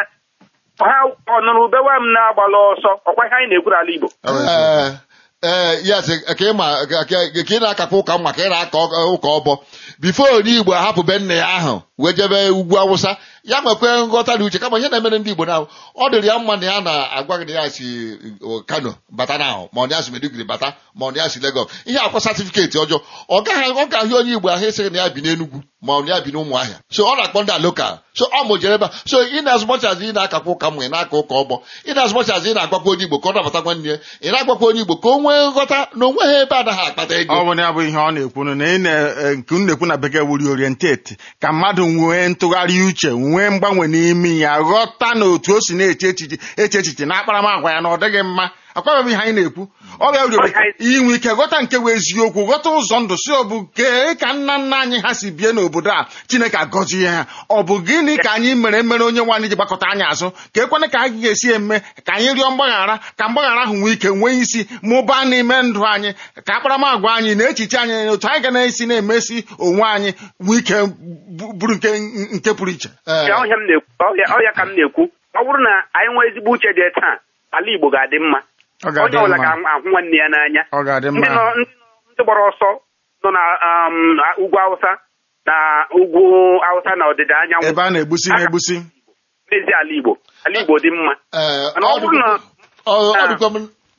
[SPEAKER 3] ha ọnụrụ bewa m na-agbala ọsọ ọkwa ihe anyị na-ekwu n'ala Igbo
[SPEAKER 1] Ọ bụ eziokwu.
[SPEAKER 2] ee ee yes ka ị ma ka ka ị na-akakwa ụka mma ka ị na-aka ụka ọbọ bifo onye igbo ahapụ be nna ya ahụ wee jebe ugwu awụsa ya nwekwe nghọta dị uche kama ihe na-emere ndị igbo na ọ dịrị ya mma na ya na-agwa gị na ya si uh, kano bata na ahụ ma ọ na ya si meduguri bata ma ọ na ya si legọs ihe akwa satifiketi ọjọọ ọ gaghị ọ ga-ahụ onye igbo ahụ esighị na ya bi n'enugwu ma ọ na ya bi n'ụmụahịa so ọ na-akpọ ndị a lokal so ọ mụjere ebe a so ị na-azụmọchazi ị na-akakwa ụka mmụ ị na-aka ụka ọgbọ ị na-azụmọchazi ị na-agwakwa onye igbo ka ọ nabata nwanne ya ị na-agwakwa onye igbo ka o nwee nghọta na onwe ha ebe anaghị akpata ego
[SPEAKER 1] ọ bụ na ya bụ ihe ọ na-ekwu na ị na- eh, nke unu na-ekwu na bekee wuri orientate ka mmadụ nwee ntụgharị uche nwee mgbanwe n'ime ya ghọta na otu o si na-eche echiche eche echiche na akparamagwa ya na ọ dịghị mma akwabeghị ihe anyị na-ekwu ọ bịa wuri inwe ike ghọta nke bụ eziokwu ghọta ụzọ ndụ si ọ bụ kee ka nna nna anyị ha si bie n'obodo a chineke agọzie ha ọ bụ gịnị ka anyị mere mere onye nwaanyị ji gbakọta anyị azụ ka ekwana ka anyị ga-esi eme ka anyị rịọ mgbaghara ka mgbaghara ahụ nwee ike nwee isi mụbaa n'ime ndụ anyị ka akparamagwa anyị na echiche anyị na otu anyị ga na-esi na-emesi onwe anyị nwee ike bu- bụrụ nke nke pụrụ iche
[SPEAKER 2] Ee,
[SPEAKER 4] ya ọhịa m na-ekwu ọhịa ọhịa ka m na-ekwu ọ bụrụ na anyị nwee ezigbo uche dị taa ala Igbo ga-adị mma
[SPEAKER 1] ọ
[SPEAKER 4] onye
[SPEAKER 1] ga-adị
[SPEAKER 4] ọbụla
[SPEAKER 1] mma
[SPEAKER 4] ga-ahụ nwanne ya n'anya
[SPEAKER 1] ọ ga-adị
[SPEAKER 4] ndị
[SPEAKER 1] mma
[SPEAKER 4] nọ ndị nọ- ndị gbara ọsọ nọ na um, na ugwu Awụsa na ugwu Awụsa na ọdịda anyanwụ
[SPEAKER 1] ebe a na-egbusi na-egbusi
[SPEAKER 4] n'ezi ala Igbo ala Igbo dị mma
[SPEAKER 2] ee,
[SPEAKER 4] mana ọ bụrụ na
[SPEAKER 2] ọ- ọ dịkwa m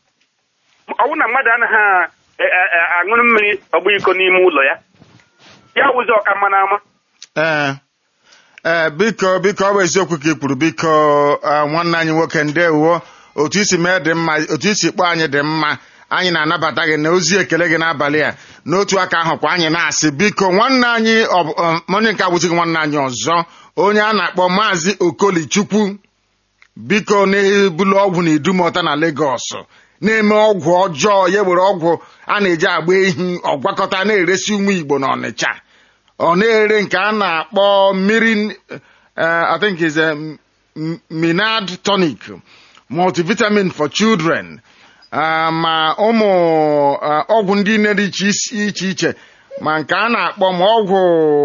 [SPEAKER 4] ọ bụrụ na mmadụ anaghị a- a- a- aṅụrụ mmiri ọgba iko n'ime ụlọ ya ya wụzi ọka mma n'ama
[SPEAKER 1] ee ee biko biko ọ bụ eziokwu ka ị kwuru biko ah, nwanne anyị nwoke ndewo otu isi mee dị mma otu isi kpọọ anyị dị mma anyị na-anabata gị na ozi ekele gị n'abalị a n'otu aka ahụ kwa anyị na-asị biko nwanne anyị ọ bụ- um, onye nke abụzighị nwanne anyị ọzọ onye a na-akpọ maazị okolichukwu biko na-ebulu ọgwụ na idumọta na Lagos na-eme ọgwụ ọjọọ ya were ọgwụ a na-eji agba ehi ọgwakọta na-eresi ụmụ Igbo na Ọnịcha ọ na-ere nke a na-akpọ mmiri eh, I think is a m- m- Minad tonic multivitamin for children Ah, ma ụmụ ah, ọgwụ ndị nne dị iche isi- iche iche ma nke a na-akpọ ma ọgwụ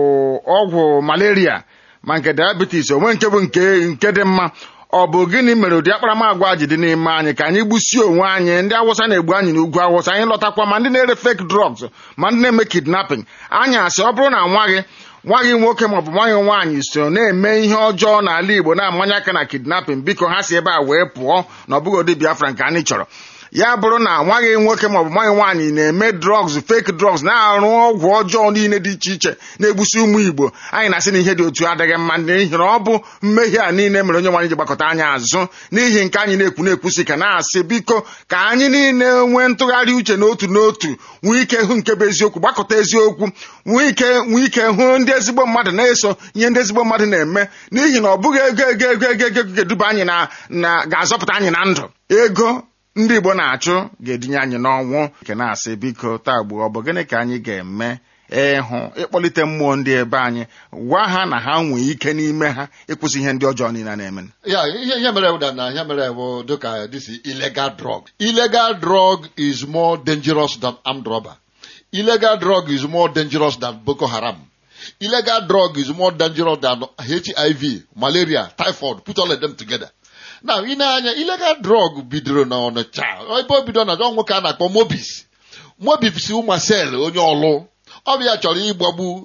[SPEAKER 1] ọgwụ malaria ma nke diabetes onwe nke bụ nke nke dị mma ọ bụ gịnị mere ụdị akparamagwa ji dị n'ime anyị ka anyị gbusie onwe anyị ndị awụsa na-egbu anyị n'ugwu awụsa anyị lọtakwa ma ndị na-ere fake drugs ma ndị na-eme kidnapping anyị asị ọ bụrụ na nwa gị nwa gị nwoke maọbụ nwa gị nwaanyị so na-eme ihe ọjọọ n'ala Igbo na-amanye aka na kidnapping biko ha si ebe a wee pụọ na ọ bụghị ụdị Biafra nke anyị chọrọ ya bụrụ na nwa gị nwoke maọbụ nwa gị nwaanyị na-eme drugs fake drugs na-arụ ọgwụ ọjọọ niile dị iche iche na-egbusi ụmụ Igbo anyị na-asị na ihe dị otu adịghị mma n'ihi na ọ bụ mmehie a niile mere onye nwaanyị ji gbakọta anyị azụ n'ihi nke anyị na-ekwu na-ekwusi ka na-asị biko ka anyị niile nwee ntụgharị uche n'otu n'otu nwee ike hụ nke bụ eziokwu gbakọta eziokwu nwee ike nwee ike hụ ndị ezigbo mmadụ na-eso ihe ndị ezigbo mmadụ na-eme n'ihi na ọ bụghị ego ego ego ego ego ga-eduba anyị na na ga-azọpụta anyị na ndụ ego ndị Igbo na-achụ ga-edinye anyị n'ọnwụ nke na-asị biko taa gbuo ọ bụ gịnị ka anyị ga-eme ịhụ ịkpọlite mmụọ ndị ebe anyị gwa ha na ha nwee ike n'ime ha ịkwụsị ihe ndị ọjọọ niile na-eme
[SPEAKER 2] ya ihe ihe mere ụda na ihe mere bụ dịka this is illegal drug illegal drug is more dangerous than armed robber illegal drug is more dangerous than boko haram illegal drug is more dangerous than hiv malaria typhoid put all of them together now ị na-anya illegal drug bidoro na ọnịcha ebe o bido na ọ nwoke a na-akpọ mobis mobis ụmasel onye ọlụ ọ bụ ya chọrọ ịgbagbu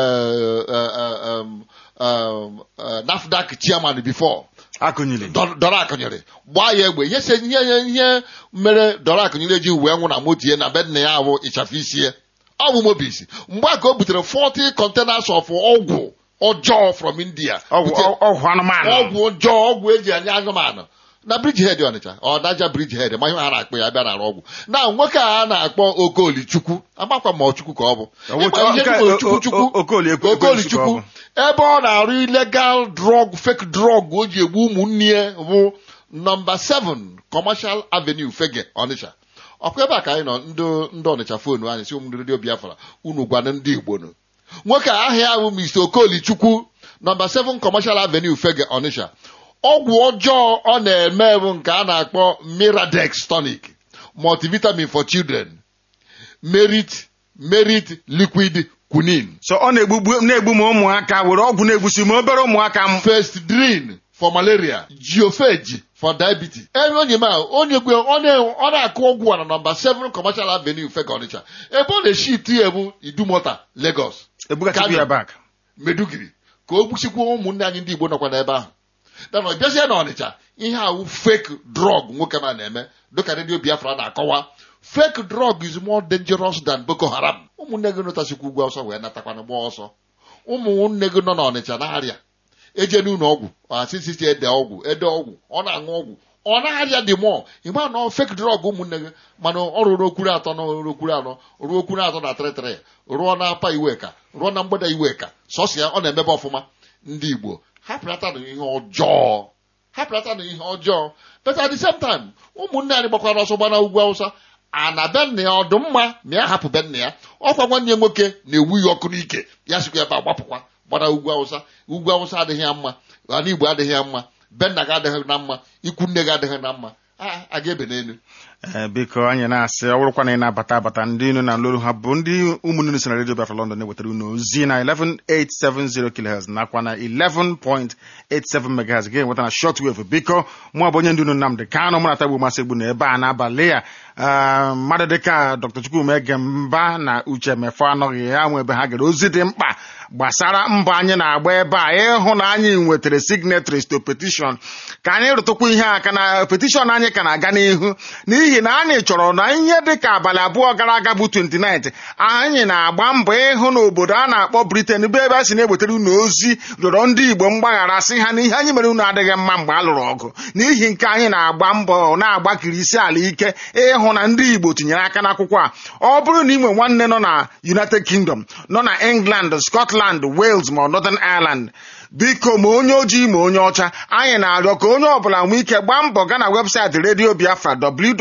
[SPEAKER 2] eh, eh, eh, um, um, eh, nafdac chairman before
[SPEAKER 1] akụnyili
[SPEAKER 2] Dọ- dọrọ akụnyere gbaa ya egbe ihe se ihe ihe mere dọrọ akụnyere ji wee nwụ na moto ya na be nna ya bụ ịchafụ isi ya ọ bụ mobis mgbe a ka o butere 40 containers of ọgwụ ọjọọ from India
[SPEAKER 1] ọgwụ
[SPEAKER 2] Bute-
[SPEAKER 1] ọgwụ anụmanụ
[SPEAKER 2] ọgwụ ọjọọ ọgwụ eji anya anụmanụ na bridgehead ọnịcha ọ naja bridgehead ma ihe ha na-akpọ ya bịa nara ọgwụ na nwoke a a na-akpọ okolichukwu amakwa ma ọchukwu ka ọ bụ
[SPEAKER 1] Ọwụ-
[SPEAKER 2] Ịma ihe
[SPEAKER 1] Oke-
[SPEAKER 2] dị Ochukwu Chukwu?
[SPEAKER 1] O- O- Okoli ekwe-
[SPEAKER 2] okolichukwu
[SPEAKER 1] Ekwensu
[SPEAKER 2] ebe ọ na-arụ illegal drug fake drug o ji egbu ụmụnne ya bụ nọmba 7 commercial avenue fege ọnịcha ọkwa ebe a ka anyị nọ ndị ndị ọnịcha fonu anyị si ụmụ redio biafra unu gwana ndị igbo nụ nwoke a aha ya bụ mr okolichukwu nọmba 7 commercial avenue fege ọnịcha ọgwụ ọjọọ ọ na-eme bụ nke a na-akpọ miradex tonic multivitamin for children merit merit liquid quinine
[SPEAKER 1] so ọ na-egbugbu na-egbu m ụmụaka were ọgwụ na-egbusi m obere ụmụaka m
[SPEAKER 2] Festidrine for malaria, Geophage for diabetes. Ebe onye ma onye gwe ọ na- ọ na-akụ ọgwụ a na nọmba 7 Commercial Avenue Feke Ọnịcha. Ebe ọ na-eshi iti ya bụ Idumota, Lagos.
[SPEAKER 1] ebugachikwu ya bak
[SPEAKER 2] medugiri ka o gbusikwa ụmụnne anyị ndị igbo nọkwa n'ebe ahụ dana ọ bịazie na ọnịcha ihe awụ fake drug nwoke ma na-eme dịka redio biafra na-akọwa fake drug is more dangerous than boko haram ụmụnne gị nụtasikwa ugwu ọsọ wee natakwana gba ọsọ ụmụnne gị nọ n'ọnịcha na-arịa eje n'ụlọ ọgwụ asịsisi ede ọgwụ ede ọgwụ ọ na-aṅụ ọgwụ ọ na-arịa dị mụọ ịma na fake drug ụmụnne gị mana ọ rụrụ okwuru atọ na okwuru anọ ruo okwuru atọ na trịtrị rụọ na apa iweka rụọ na mgbada iweka sọsọ ya ọ na-emebe ọfụma ndị igbo hapụrata na ihe ọjọọ hapụrata na ihe ọjọọ but at the same time ụmụnne anyị gbakwara ọsọ gbana ugwu awụsa a na be nna ya ọdụmma ma ya hapụ be nna ya ọkwa nwanne ya nwoke na-ewu ya ọkụ n'ike ya sikwa ebe a gbapụkwa gbara ugwu awụsa ugwu awụsa adịghị ya mma ala igbo adịghị ya mma be nna gị adịghị na mma ikwu nne gị adịghị na mma a a ga-ebe n'elu
[SPEAKER 1] Ee, biko anyị na-asị ọ bụrụkwa na ị na-abata abata ndị unu na nlolu ha bụ ndị ụmụnne unu si na redio Biafra London na-ewetara unu ozi na 11870 kHz nakwa na 11.87 MHz ga-enweta na shortwave biko mụ bụ onye ndị unu Nnamdị Kanụ mụ na Tagbu Masị Egbu na ebe a n'abalị a Ah, mmadụ dịka Dr. Chukwuma Egemba na Uche Mefo anọghị ya nwe ebe ha gere ozi dị mkpa gbasara mbọ anyị na-agba ebe a ịhụ na anyị nwetara signatories to petition ka anyị rụtụkwa ihe aka na petition anyị ka na-aga n'ihu n'ihi na anyị chọrọ na ihe dịka abalị abụọ gara aga bụ 29 anyị na-agba mbọ ịhụ na obodo a na-akpọ Britain bụ ebe a si na-ewetara unu ozi rịọrọ ndị Igbo mgbaghara sị ha na ihe anyị mere unu adịghị mma mgbe a lụrụ ọgụ n'ihi nke anyị na-agba mbọ na-agbakiri isi ala ike ịhụ na ndị Igbo tinyere aka n'akwụkwọ a ọ bụrụ na ị nwe nwanne nọ na United Kingdom nọ na England Scotland Wales ma ọ Northern Ireland biko ma onye ojii ma onye ọcha anyị na-arịọ ka onye ọbụla nwee ike gbaa mbọ gaa na webụsaịtị redio biafra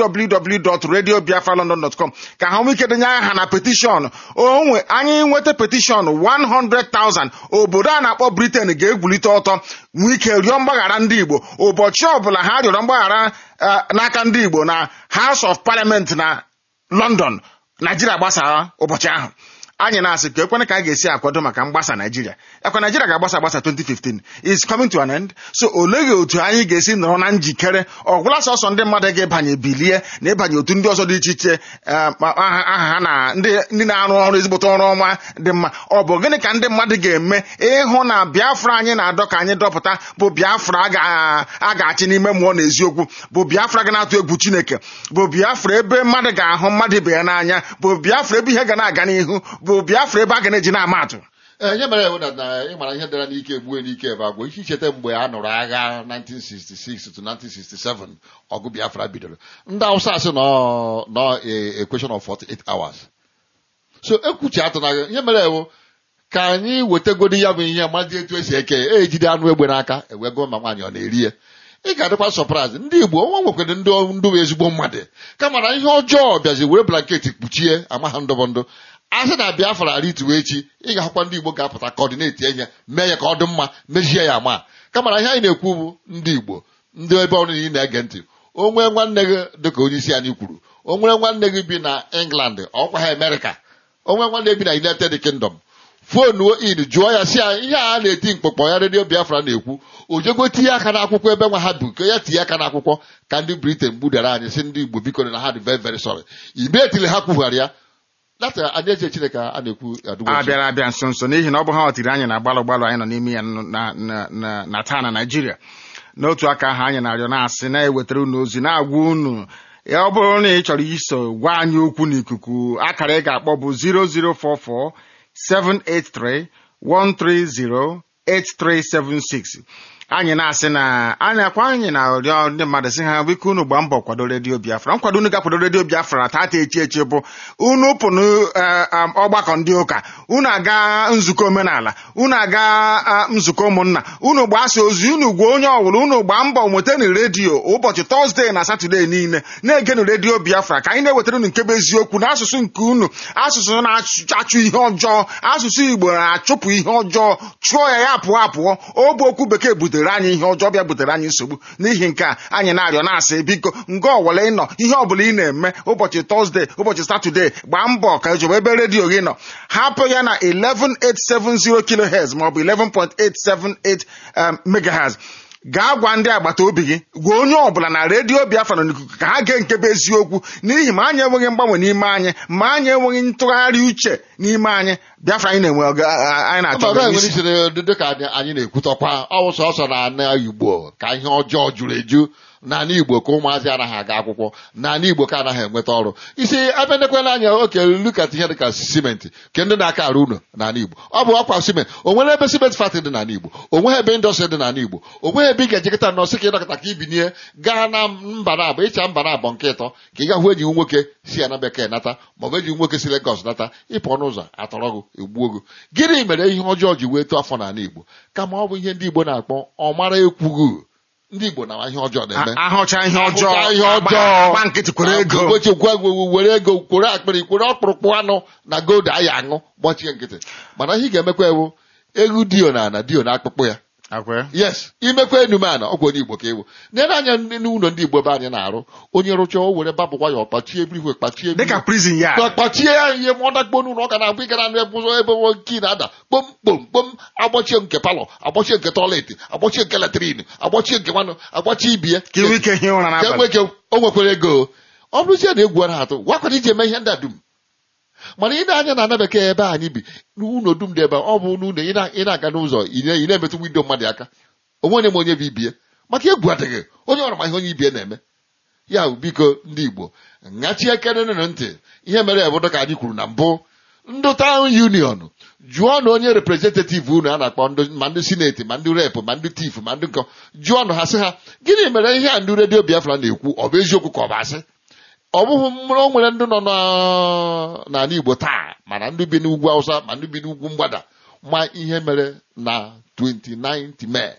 [SPEAKER 1] www.radiobiafralondon.com ka ha nwee ike denye aha na petishọn onwe anyị nweta petishọn 100,000 obodo a na-akpọ Britain ga-egwulite ọtọ nwee ike rịọ mgbaghara ndị Igbo ụbọchị ọbụla ha rịọrọ mgbaghara eh, n'aka ndị Igbo na House of Parliament na London Naijiria gbasara ụbọchị ahụ anyị na-asị ka ekwene ka a ga-esi akwado maka mgbasa Naijiria ekwe Naijiria ga-agbasa agbasa 2015 is coming to an end so oleghị otu anyị ga-esi nọrọ na njikere ọgwụla sọsọ ndị mmadụ ga-ebanye bilie na ịbanye otu ndị ọzọ dị iche iche eh, ma aha aha ha na ndị ndị na-arụ ọrụ ezigbote ọrụ ọma dị mma ọ bụ gịnị ka ndị mmadụ ga-eme ịhụ na Biafra anyị na-adọ ka anyị dọpụta bụ Biafra a ga- a ga-achị n'ime mmụọ na eziokwu bụ Biafra ga na-atụ egwu Chineke bụ Biafra ebe mmadụ ga-ahụ mmadụ ibe ya n'anya bụ Biafra ebe ihe ga na-aga n'ihu bụ Biafra ebe a ga na-eji na-ama atụ
[SPEAKER 2] ee ihe mere ewu na na ịmara ihe dara n'ike egbue n'ike ebe agwụ ihe icheta mgbe a nụrụ agha 1966 to 1967 ọgụ biafra bidoro ndị awụsa asị nọ nọ a question of 48 hours so ekwuchi atụ na ihe mere ewu ka anyị wetegodi ya bụ ihe mazi etu esi eke ya ejide anụ egbe n'aka ewego ma nwaanyị ọ na-eri ya ị ga-adịkwa sọpraịz ndị igbo ọnwa nwekwere ndị ndụ bụ ezigbo mmadụ kama na ihe ọjọọ bịazi were blanketi kpuchie ama ha ndọbọ ndụ a sị na biafra rituo echi ị ga-ahụkwa ndị igbo ga-apụta kọọdineti enye mee ya ka ọ dị mma mejie ya ama kama na ihe anyị na-ekwu bụ ndị igbo ndị ebe ọrụ ị na-ege ntị o nwee nwanne gị dịka onye isi anyị kwuru o nwere nwanne gị bi na england ọkwa ha amerịka o nwee nwanne bi na united kingdom fonuo in jụọ ya si ya ihe a na-eti mkpọkpọ ya redio biafra na-ekwu o jego tinye aka n'akwụkwọ ebe nwa ha bụ ka ya tinye aka n'akwụkwọ ka ndị briten gbudara anyị si ndị igbo biko na ha dị very very sorry immediately ha kwughara ya data anyị eche chineke a na-ekwu adịgbo
[SPEAKER 1] a bịara abịa nso nso n'ihi na ọ bụ ha ọtiri anyị na gbalụ gbalụ anyị nọ n'ime ya na- na- na- na taa na Naịjirịa n'otu aka ahụ anyị na-arịọ na-asị na-ewetara unu ozi na-agwa unu ya ọ bụrụ na ị chọrọ iso gwa anyị okwu n'ikuku akara ị ga-akpọ bụ 0044 783 130 8376 anyị na-asị na anyị akwa anyị na-arịọ ndị mmadụ sị ha biko unu gbaa mbọ kwado redio biafra nkwado unu ga-akwado redio biafra tata echi echi bụ unu pụnụ ọgbakọ ndị ụka unu aga nzukọ omenala unu aga ah, nzukọ ụmụnna unu gbasa ozi unu gwa onye ọwụrụ unu gbaa mbọ nwetanu redio ụbọchị tọzdee na satọdee niile na-egenu redio biafra ka anyị na-ewetara unu nke bụ eziokwu n'asụsụ nke unu asụsụ na-achụ ihe ọjọọ asụsụ igbo na-achụpụ ihe ọjọọ chụọ ya ya pụọ apụọ ọ bụ okwu bekee butere anyị ihe ọjọọ bịa butere anyị nsogbu n'ihi nke a anyị na-arịọ na-asị biko nga ọwụla ịnọ ihe ọbụla ị na-eme ụbọchị tọzdee ụbọchị satọdee gbaa mbọ ka ejobe ebe redio gị nọ hapụ ya na 11870 kilohertz maọbụ 11.878 um, megahertz gaa gwa ndị agbata obi gị gwa onye ọbụla na redio biafra nọ n'ikuku ka ha gee nke bụ eziokwu n'ihi ma anyị enweghị mgbanwe n'ime anyị ma anyị enweghị ntụgharị uche n'ime anyị biafra anyị na-enwe ọga- a- anyị na-achọ
[SPEAKER 2] Mba,
[SPEAKER 1] ọganihu.
[SPEAKER 2] nwere ichere dị ka anyị anyị na-ekwutọkwa ọwụ sọsọ na ana igbo ka ihe ọjọọ juru eju n'ala igbo ka ụmụazị anaghị aga akwụkwọ n'ala igbo ka anaghị enweta ọrụ isi abịanekwela anya oke lukat ihe dịka simenti ke ndị na-aka arụ ụlọ n'ala igbo ọ bụ ọkwa simenti o nwere ebe simenti fati dị n'ala igbo o nweghị ebe indọstrị dị n'ala igbo o nweghị ebe ị ga-ejekọta nọọsị ka ịdọkọta ka ibinie gaa na mba na abụ ịcha mba na abụọ nke ịtọ ka ị ga hụ enyi gị nwoke si ya na bekee nata maọbụ enyi gị nwoke si Legọs nata ịpụ ọnụ ụzọ atọrọ gị egbuo gị gịnị mere ihe ọjọọ ji wee tụọ afọ n'ala igbo kama ọ bụ ihe ndị igbo na-akpọ ọ mara ekwughị ndị igbo na ihe ọjọọ na-eme
[SPEAKER 1] A- ahụcha ihe ọjọọ
[SPEAKER 2] Ahụcha ihe
[SPEAKER 1] agba-
[SPEAKER 2] ọjọọ
[SPEAKER 1] agba nkịtị kwere ego
[SPEAKER 2] Ụbọchị gwa gwa- were ego kwere akpịrị kwere ọkpụrụkpụ anụ na gold aya aṅụ gbachie nkịtị mana ihe ị ga-emekwa ewu egwu dio na ana dio na akpụkpụ ya
[SPEAKER 1] Akwe.
[SPEAKER 2] yes imekwa enume ana ọkwa onye igbo ka ewu nere anya ndị n'ụlọ ndị igbo ebe anyị na-arụ onye rụchaa o were babụkwa ya ọkpachie ebirikwe kpachie
[SPEAKER 1] dịka prison ya
[SPEAKER 2] ka kpachie ya ihe ma ọ dakpo n'ụlọ ọ ka na-abụ ịgara nụ ebe ụzọ ebe nwoke na-ada kpom kpom kpom agbachie nke palọ agbachie nke tọiletị agbachie nke latrin agbachie nke nwanụ agbachie ibie
[SPEAKER 1] ka inwe ike hie ụra
[SPEAKER 2] ka
[SPEAKER 1] n'abalị
[SPEAKER 2] enwe ike o nwekwara ego ọ bụrụzie na egwu ara atụ gwakwara iji eme ihe ndị a dum mana ị na-anya na ana bekee ebe anyị bi n'ụlọ dum dị ebe a, ọ bụ n'ụlọ ị na- ị na-aga n'ụzọ ị na- ị na-emetụ windo mmadụ aka onwe onye ma onye bụ ibie maka egwu adịghị onye ọrụ ma ihe onye ibie na-eme ya bụ biko ndị igbo ṅachie kenenụ ntị ihe mere ebodo ka anyị kwuru na mbụ ndị taụn union jụọ na onye representativ unu a na-akpọ ndị- ma ndị sineti ma ndị rep ma ndị tif ma ndị nkọ jụọ nụ ha sị ha gịnị mere ihe a ndị redio biafra na-ekwu ọ bụ eziokwu ka ọ bụ asị ọ bụghị mụrụ o nwere ndị nọ na- n'ala igbo taa mana ndị bi n'ugwu awụsa ma ndị bi n'ugwu mgbada ma ihe mere na 29 mee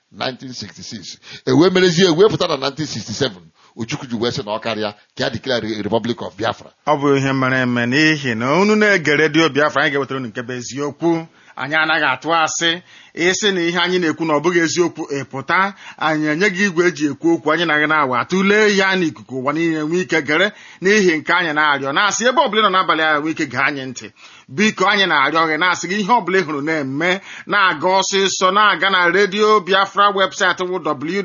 [SPEAKER 2] 1966 ewee merezie ewee pụta na 1967 ojukwu ji wee sị na ọ karịa ka ya dịklara republic of biafra
[SPEAKER 1] ọ bụ ihe mere eme n'ihi na unu na-ege redio biafra anyị ga-ewetara unu nke bụ eziokwu anyị anaghị atụ asị ịsị na ihe anyị na-ekwu na ọ bụghị eziokwu ịpụta anyị enye gị igwe eji ekwu okwu anyị naghị na-awa tụlee ya n'ikuku ụwa niile nwee ike gere n'ihi nke anyị na-arịọ na-asị ebe ọbụla ị nọ n'abalị a nwee ike gee anyị ntị biko anyị na-arịọ gị na-asị gị ihe ọbụla ị hụrụ na-eme na-aga ọsịsọ na-aga na redio biafra webụsaịtị wụ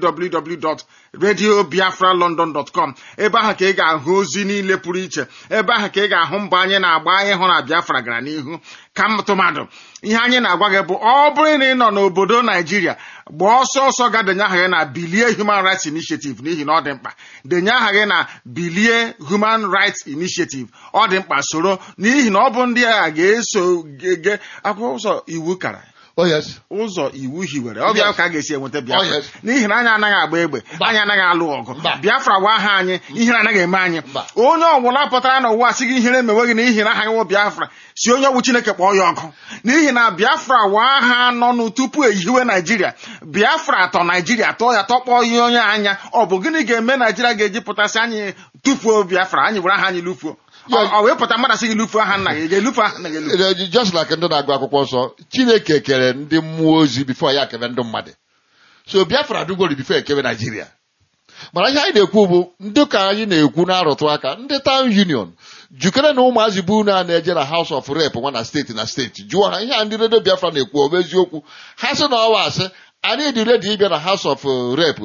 [SPEAKER 1] www.radiobiafralondon.com ebe ahụ ka ị ga-ahụ ozi niile pụrụ iche ebe ahụ ka ị ga-ahụ mbọ anyị na-agba ịhụ na biafra gara n'ihu ka tụmadụ ihe anyị na-agwa gị bụ ọ bụrụ na ị nọ n'obodo naijiria gbaa ọsọ ọsọ ga denye aha gị na bilie human rights initiative n'ihi na ọ dị mkpa denye aha gị na bilie human rights initiative ọ dị mkpa soro n'ihi na ọ bụ ndị agha ga-eso ge akwụkwọ ụzọ iwu kara
[SPEAKER 2] oh yes
[SPEAKER 1] ụzọ iwu hiwere ọ bịa
[SPEAKER 2] Yes.
[SPEAKER 1] ka a ga-esi enweta
[SPEAKER 2] Oh,
[SPEAKER 1] biafra
[SPEAKER 2] yes.
[SPEAKER 1] n'ihi na anyị anaghị agba egbe
[SPEAKER 2] Mba.
[SPEAKER 1] anyị anaghị alụ ọgụ
[SPEAKER 2] Mba.
[SPEAKER 1] biafra wa aha anyị ihere anaghị eme anyị
[SPEAKER 2] Mba.
[SPEAKER 1] onye ọbụla pụtara n'ụwa sị gị ihere emewe gị na ihi na aha gị wụ biafra si onye ọgwụ chineke kpọọ ya ọkụ n'ihi na biafra wa aha nọnụ tupu ehiwe naijiria biafra atọ naijiria tọọ ya tọkpọọ ihe onye anya ọ bụ gịnị ga-eme naijiria ga-eji pụtasị anyị tufuo biafra anyị were aha anyị lufuo ọ ọ wee pụta mmadụ sị gị lufuo aha nna gị ị ga-elufu aha nna gị elufu
[SPEAKER 2] Eh, just like ndị na-agụ akwụkwọ nsọ chineke kere ndị mmụọ ozi bifo ya kebe ndị mmadụ so biafra dugori bifo ekebe naijiria mana ihe anyị na-ekwu bụ ndị ka anyị na-ekwu na-arụtụ aka ndị town union jukere na ụmụazị bụ unu a na-eje na house of rep nwa na steeti na steeti jụọ ha ihe a ndị redio biafra na-ekwu ọ bụ eziokwu ha sị na ọwa asị anyị dị redi ịbịa na house of rep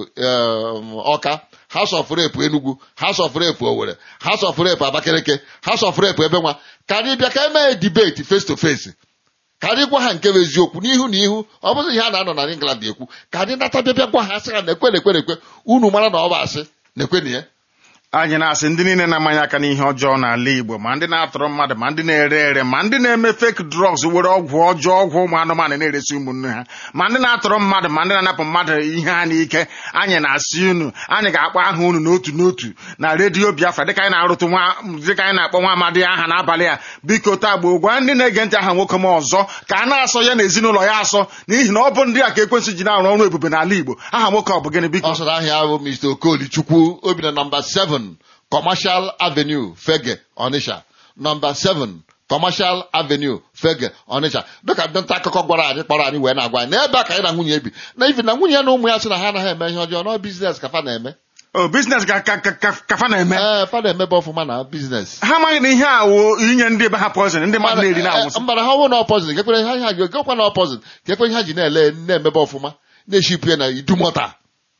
[SPEAKER 2] ọka house of rep enugu house of rep owere house of rep abakeleke house of rep ebe nwa ka anyị bịa ka emee debate face to face ka anyị gwa ha nke bụ eziokwu n'ihu na ihu ọ bụghị ihe a na-anọ na England ekwu ka anyị nata bịa bịa gwa ha sị ha na-ekwe na-ekwe na-ekwe unu mara na ọ bụ asị na-ekwe na ya
[SPEAKER 1] anyị na-asị ndị niile na-amanye aka n'ihe ọjọọ n'ala Igbo ma ndị na-atọrọ mmadụ ma ndị na-ere ere ma ndị na-eme fake drugs were ọgwụ ọjọọ ọgwụ ụmụ anụmanụ na-eresi ụmụnne ha ma ndị na-atọrọ mmadụ ma ndị na-anapụ mmadụ ihe ha n'ike anyị na-asị unu anyị ga-akpọ aha unu n'otu n'otu na redio Biafra dịka anyị na-arụtụ nwa dịka anyị na-akpọ nwa amadi aha n'abalị a biko taa gboo gwa ndị na-ege ntị aha nwoke m ọzọ ka a na-asọ ya na ezinụlọ ya asọ n'ihi na ọ bụ ndị a ka ekwensị ji na-arụ ọrụ ebube n'ala Igbo aha nwoke ọ bụ gịnị biko
[SPEAKER 2] ọ sọrọ ahịa bụ Mr. Okolichukwu obi na nọmba 7 Commercial Avenue Fege Onitsha nọmba 7 Commercial Avenue Fege Onitsha dịka ndị nta akụkọ gwara anyị kpọrọ anyị wee na-agwa anyị n'ebe a ka anyị na nwunye bi na ibi na nwunye ya na ụmụ ya sị na ha anaghị eme ihe ọjọọ na biznes ka fa na-eme
[SPEAKER 1] o biznes ka ka ka ka ka fa na-eme
[SPEAKER 2] ee fa na-emebe ọfụma na biznes
[SPEAKER 1] ha amaghị na ihe a wụ inye ndị ebe ha poison ndị mmadụ na-eri na anwụsị
[SPEAKER 2] mbara ha ọwụ na ọpọzit kekwere ha ha gekwa na ọpọzit kekwe ihe ha ji na-ele na-emebe ọfụma na-eshipụ ya na idumọta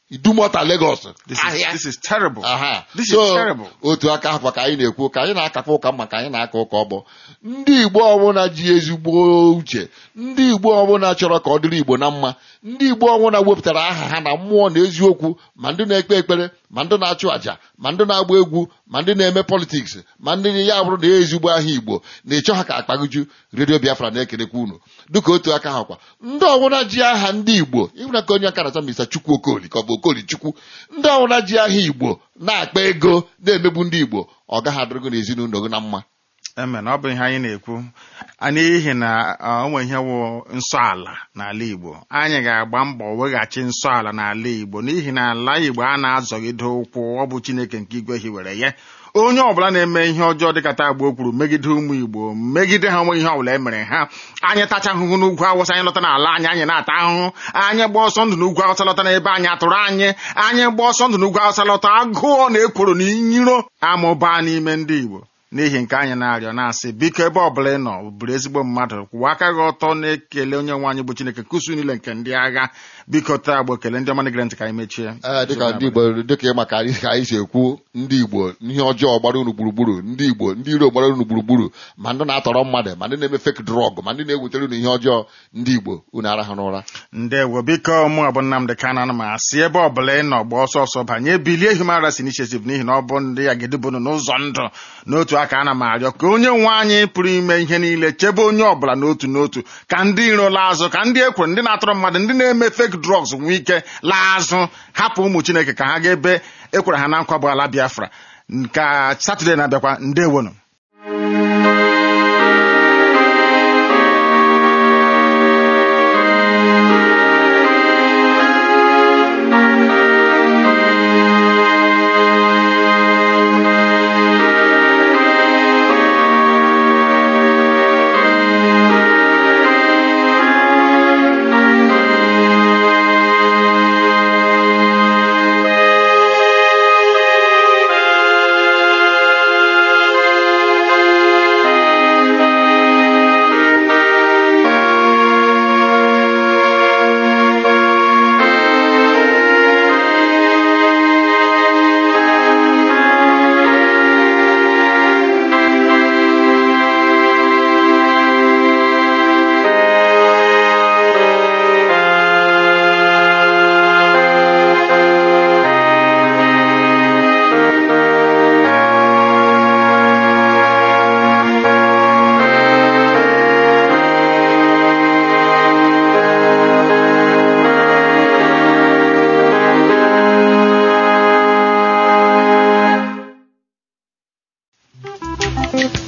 [SPEAKER 2] idumota Lagos
[SPEAKER 1] This is,
[SPEAKER 2] ahịa
[SPEAKER 1] this is terrible.
[SPEAKER 2] aha
[SPEAKER 1] This
[SPEAKER 2] so
[SPEAKER 1] is terrible.
[SPEAKER 2] otu aka ahụ ka anyị na-ekwu ka anyị na-akakwa ụka mma ka anyị na-aka ụka ọgbọ ndị igbo ọbụla ji ezigbo uche ndị igbo ọbụla chọrọ ka ọ dịrị igbo na mma ndị igbo ọbụla wepụtara aha ha na mmụọ na eziokwu ma ndị na-ekpe ekpere ma ndị na-achụ àjà ma ndị na-agba egwu ma ndị na-eme politiks ma ndị ya bụrụ na ya ezigbo aha igbo na ịchọ ha ka akpaguju redio biafra na-ekelekwa unu dịka otu aka ha kwa ndị ọbụla ji aha ndị igbo ịhụna ka onye aka na-achọ misa chukwu okoli ka ọ bụ okoli chukwu ndị ọbụla ji aha igbo na-akpa ego na-emegbu ndị igbo ọ gaghị adịrịgo n'ezinụlọ gị na mma
[SPEAKER 1] Amen. Ọ bụ ihe anyị na-ekwu A n'ihi na ọ, o nwere ihe wụ nsọ ala n'ala Igbo anyị ga-agba mbọ weghachi nsọ ala n'ala Igbo n'ihi na ala Igbo a na-azọgide ụkwụ ọ bụ Chineke nke igwe hiwere ya onye ọbụla na-eme ihe ọjọọ dịka taa gboo kwuru megide ụmụ Igbo megide ha onwe ihe ọbụla e mere ha anyị tacha ahụhụ n'ugwu awụsa anyị lọta n'ala anyị anyị na-ata ahụhụ anyị gba ọsọ ndụ n'ugwu awụsa lọta n'ebe anyị atụrụ anyị anyị gba ọsọ ndụ n'ugwu awụsa lọta agụọ na ekworo na inyiro amụbaa n'ime ndị Igbo n'ihi nke anyị na-arịọ na-asị biko ebe ọbụla ị nọ bụrụ ezigbo mmadụ kwụwa aka gị ọtọ na-ekele onye nwe anyị bụ Chineke kusu niile nke ndị agha biko taa agbo ekele ndị ọma na-egere ntị ka anyị mechie
[SPEAKER 2] ee dịka ndị igbo dịka ịma ka anyị ka anyị si ekwu ndị igbo ihe ọjọọ gbara unu gburugburu ndị igbo ndị iro gbara unu gburugburu ma ndị na-atọrọ mmadụ ma ndị na-eme fake drọg ma ndị na-ewetara unu ihe ọjọọ ndị igbo unu arahụ n'ụra
[SPEAKER 1] ndewo biko mụ bụ Nnamdị Kanụ ana m asị ebe ọbụla ị nọ gba ọsọ ọsọ banye bilie Human Rights Initiative n'ihi na ọ bụ ndị ya gedebunu n'ụzọ ndụ n'otu aka ana m arịọ ka onye nwe anyị pụrụ ime ihe niile chebe onye ọbụla n'otu n'otu ka ndị iro laa azụ ka ndị ekwere ndị na-atọrọ mmadụ ndị na-eme fake drugs nwee ike laa azụ hapụ ụmụ Chineke ka ha ga ebe ekwere ha na nkwa bụ ala Biafra ka Satọde na-abịakwa ndewonu
[SPEAKER 8] Thank you.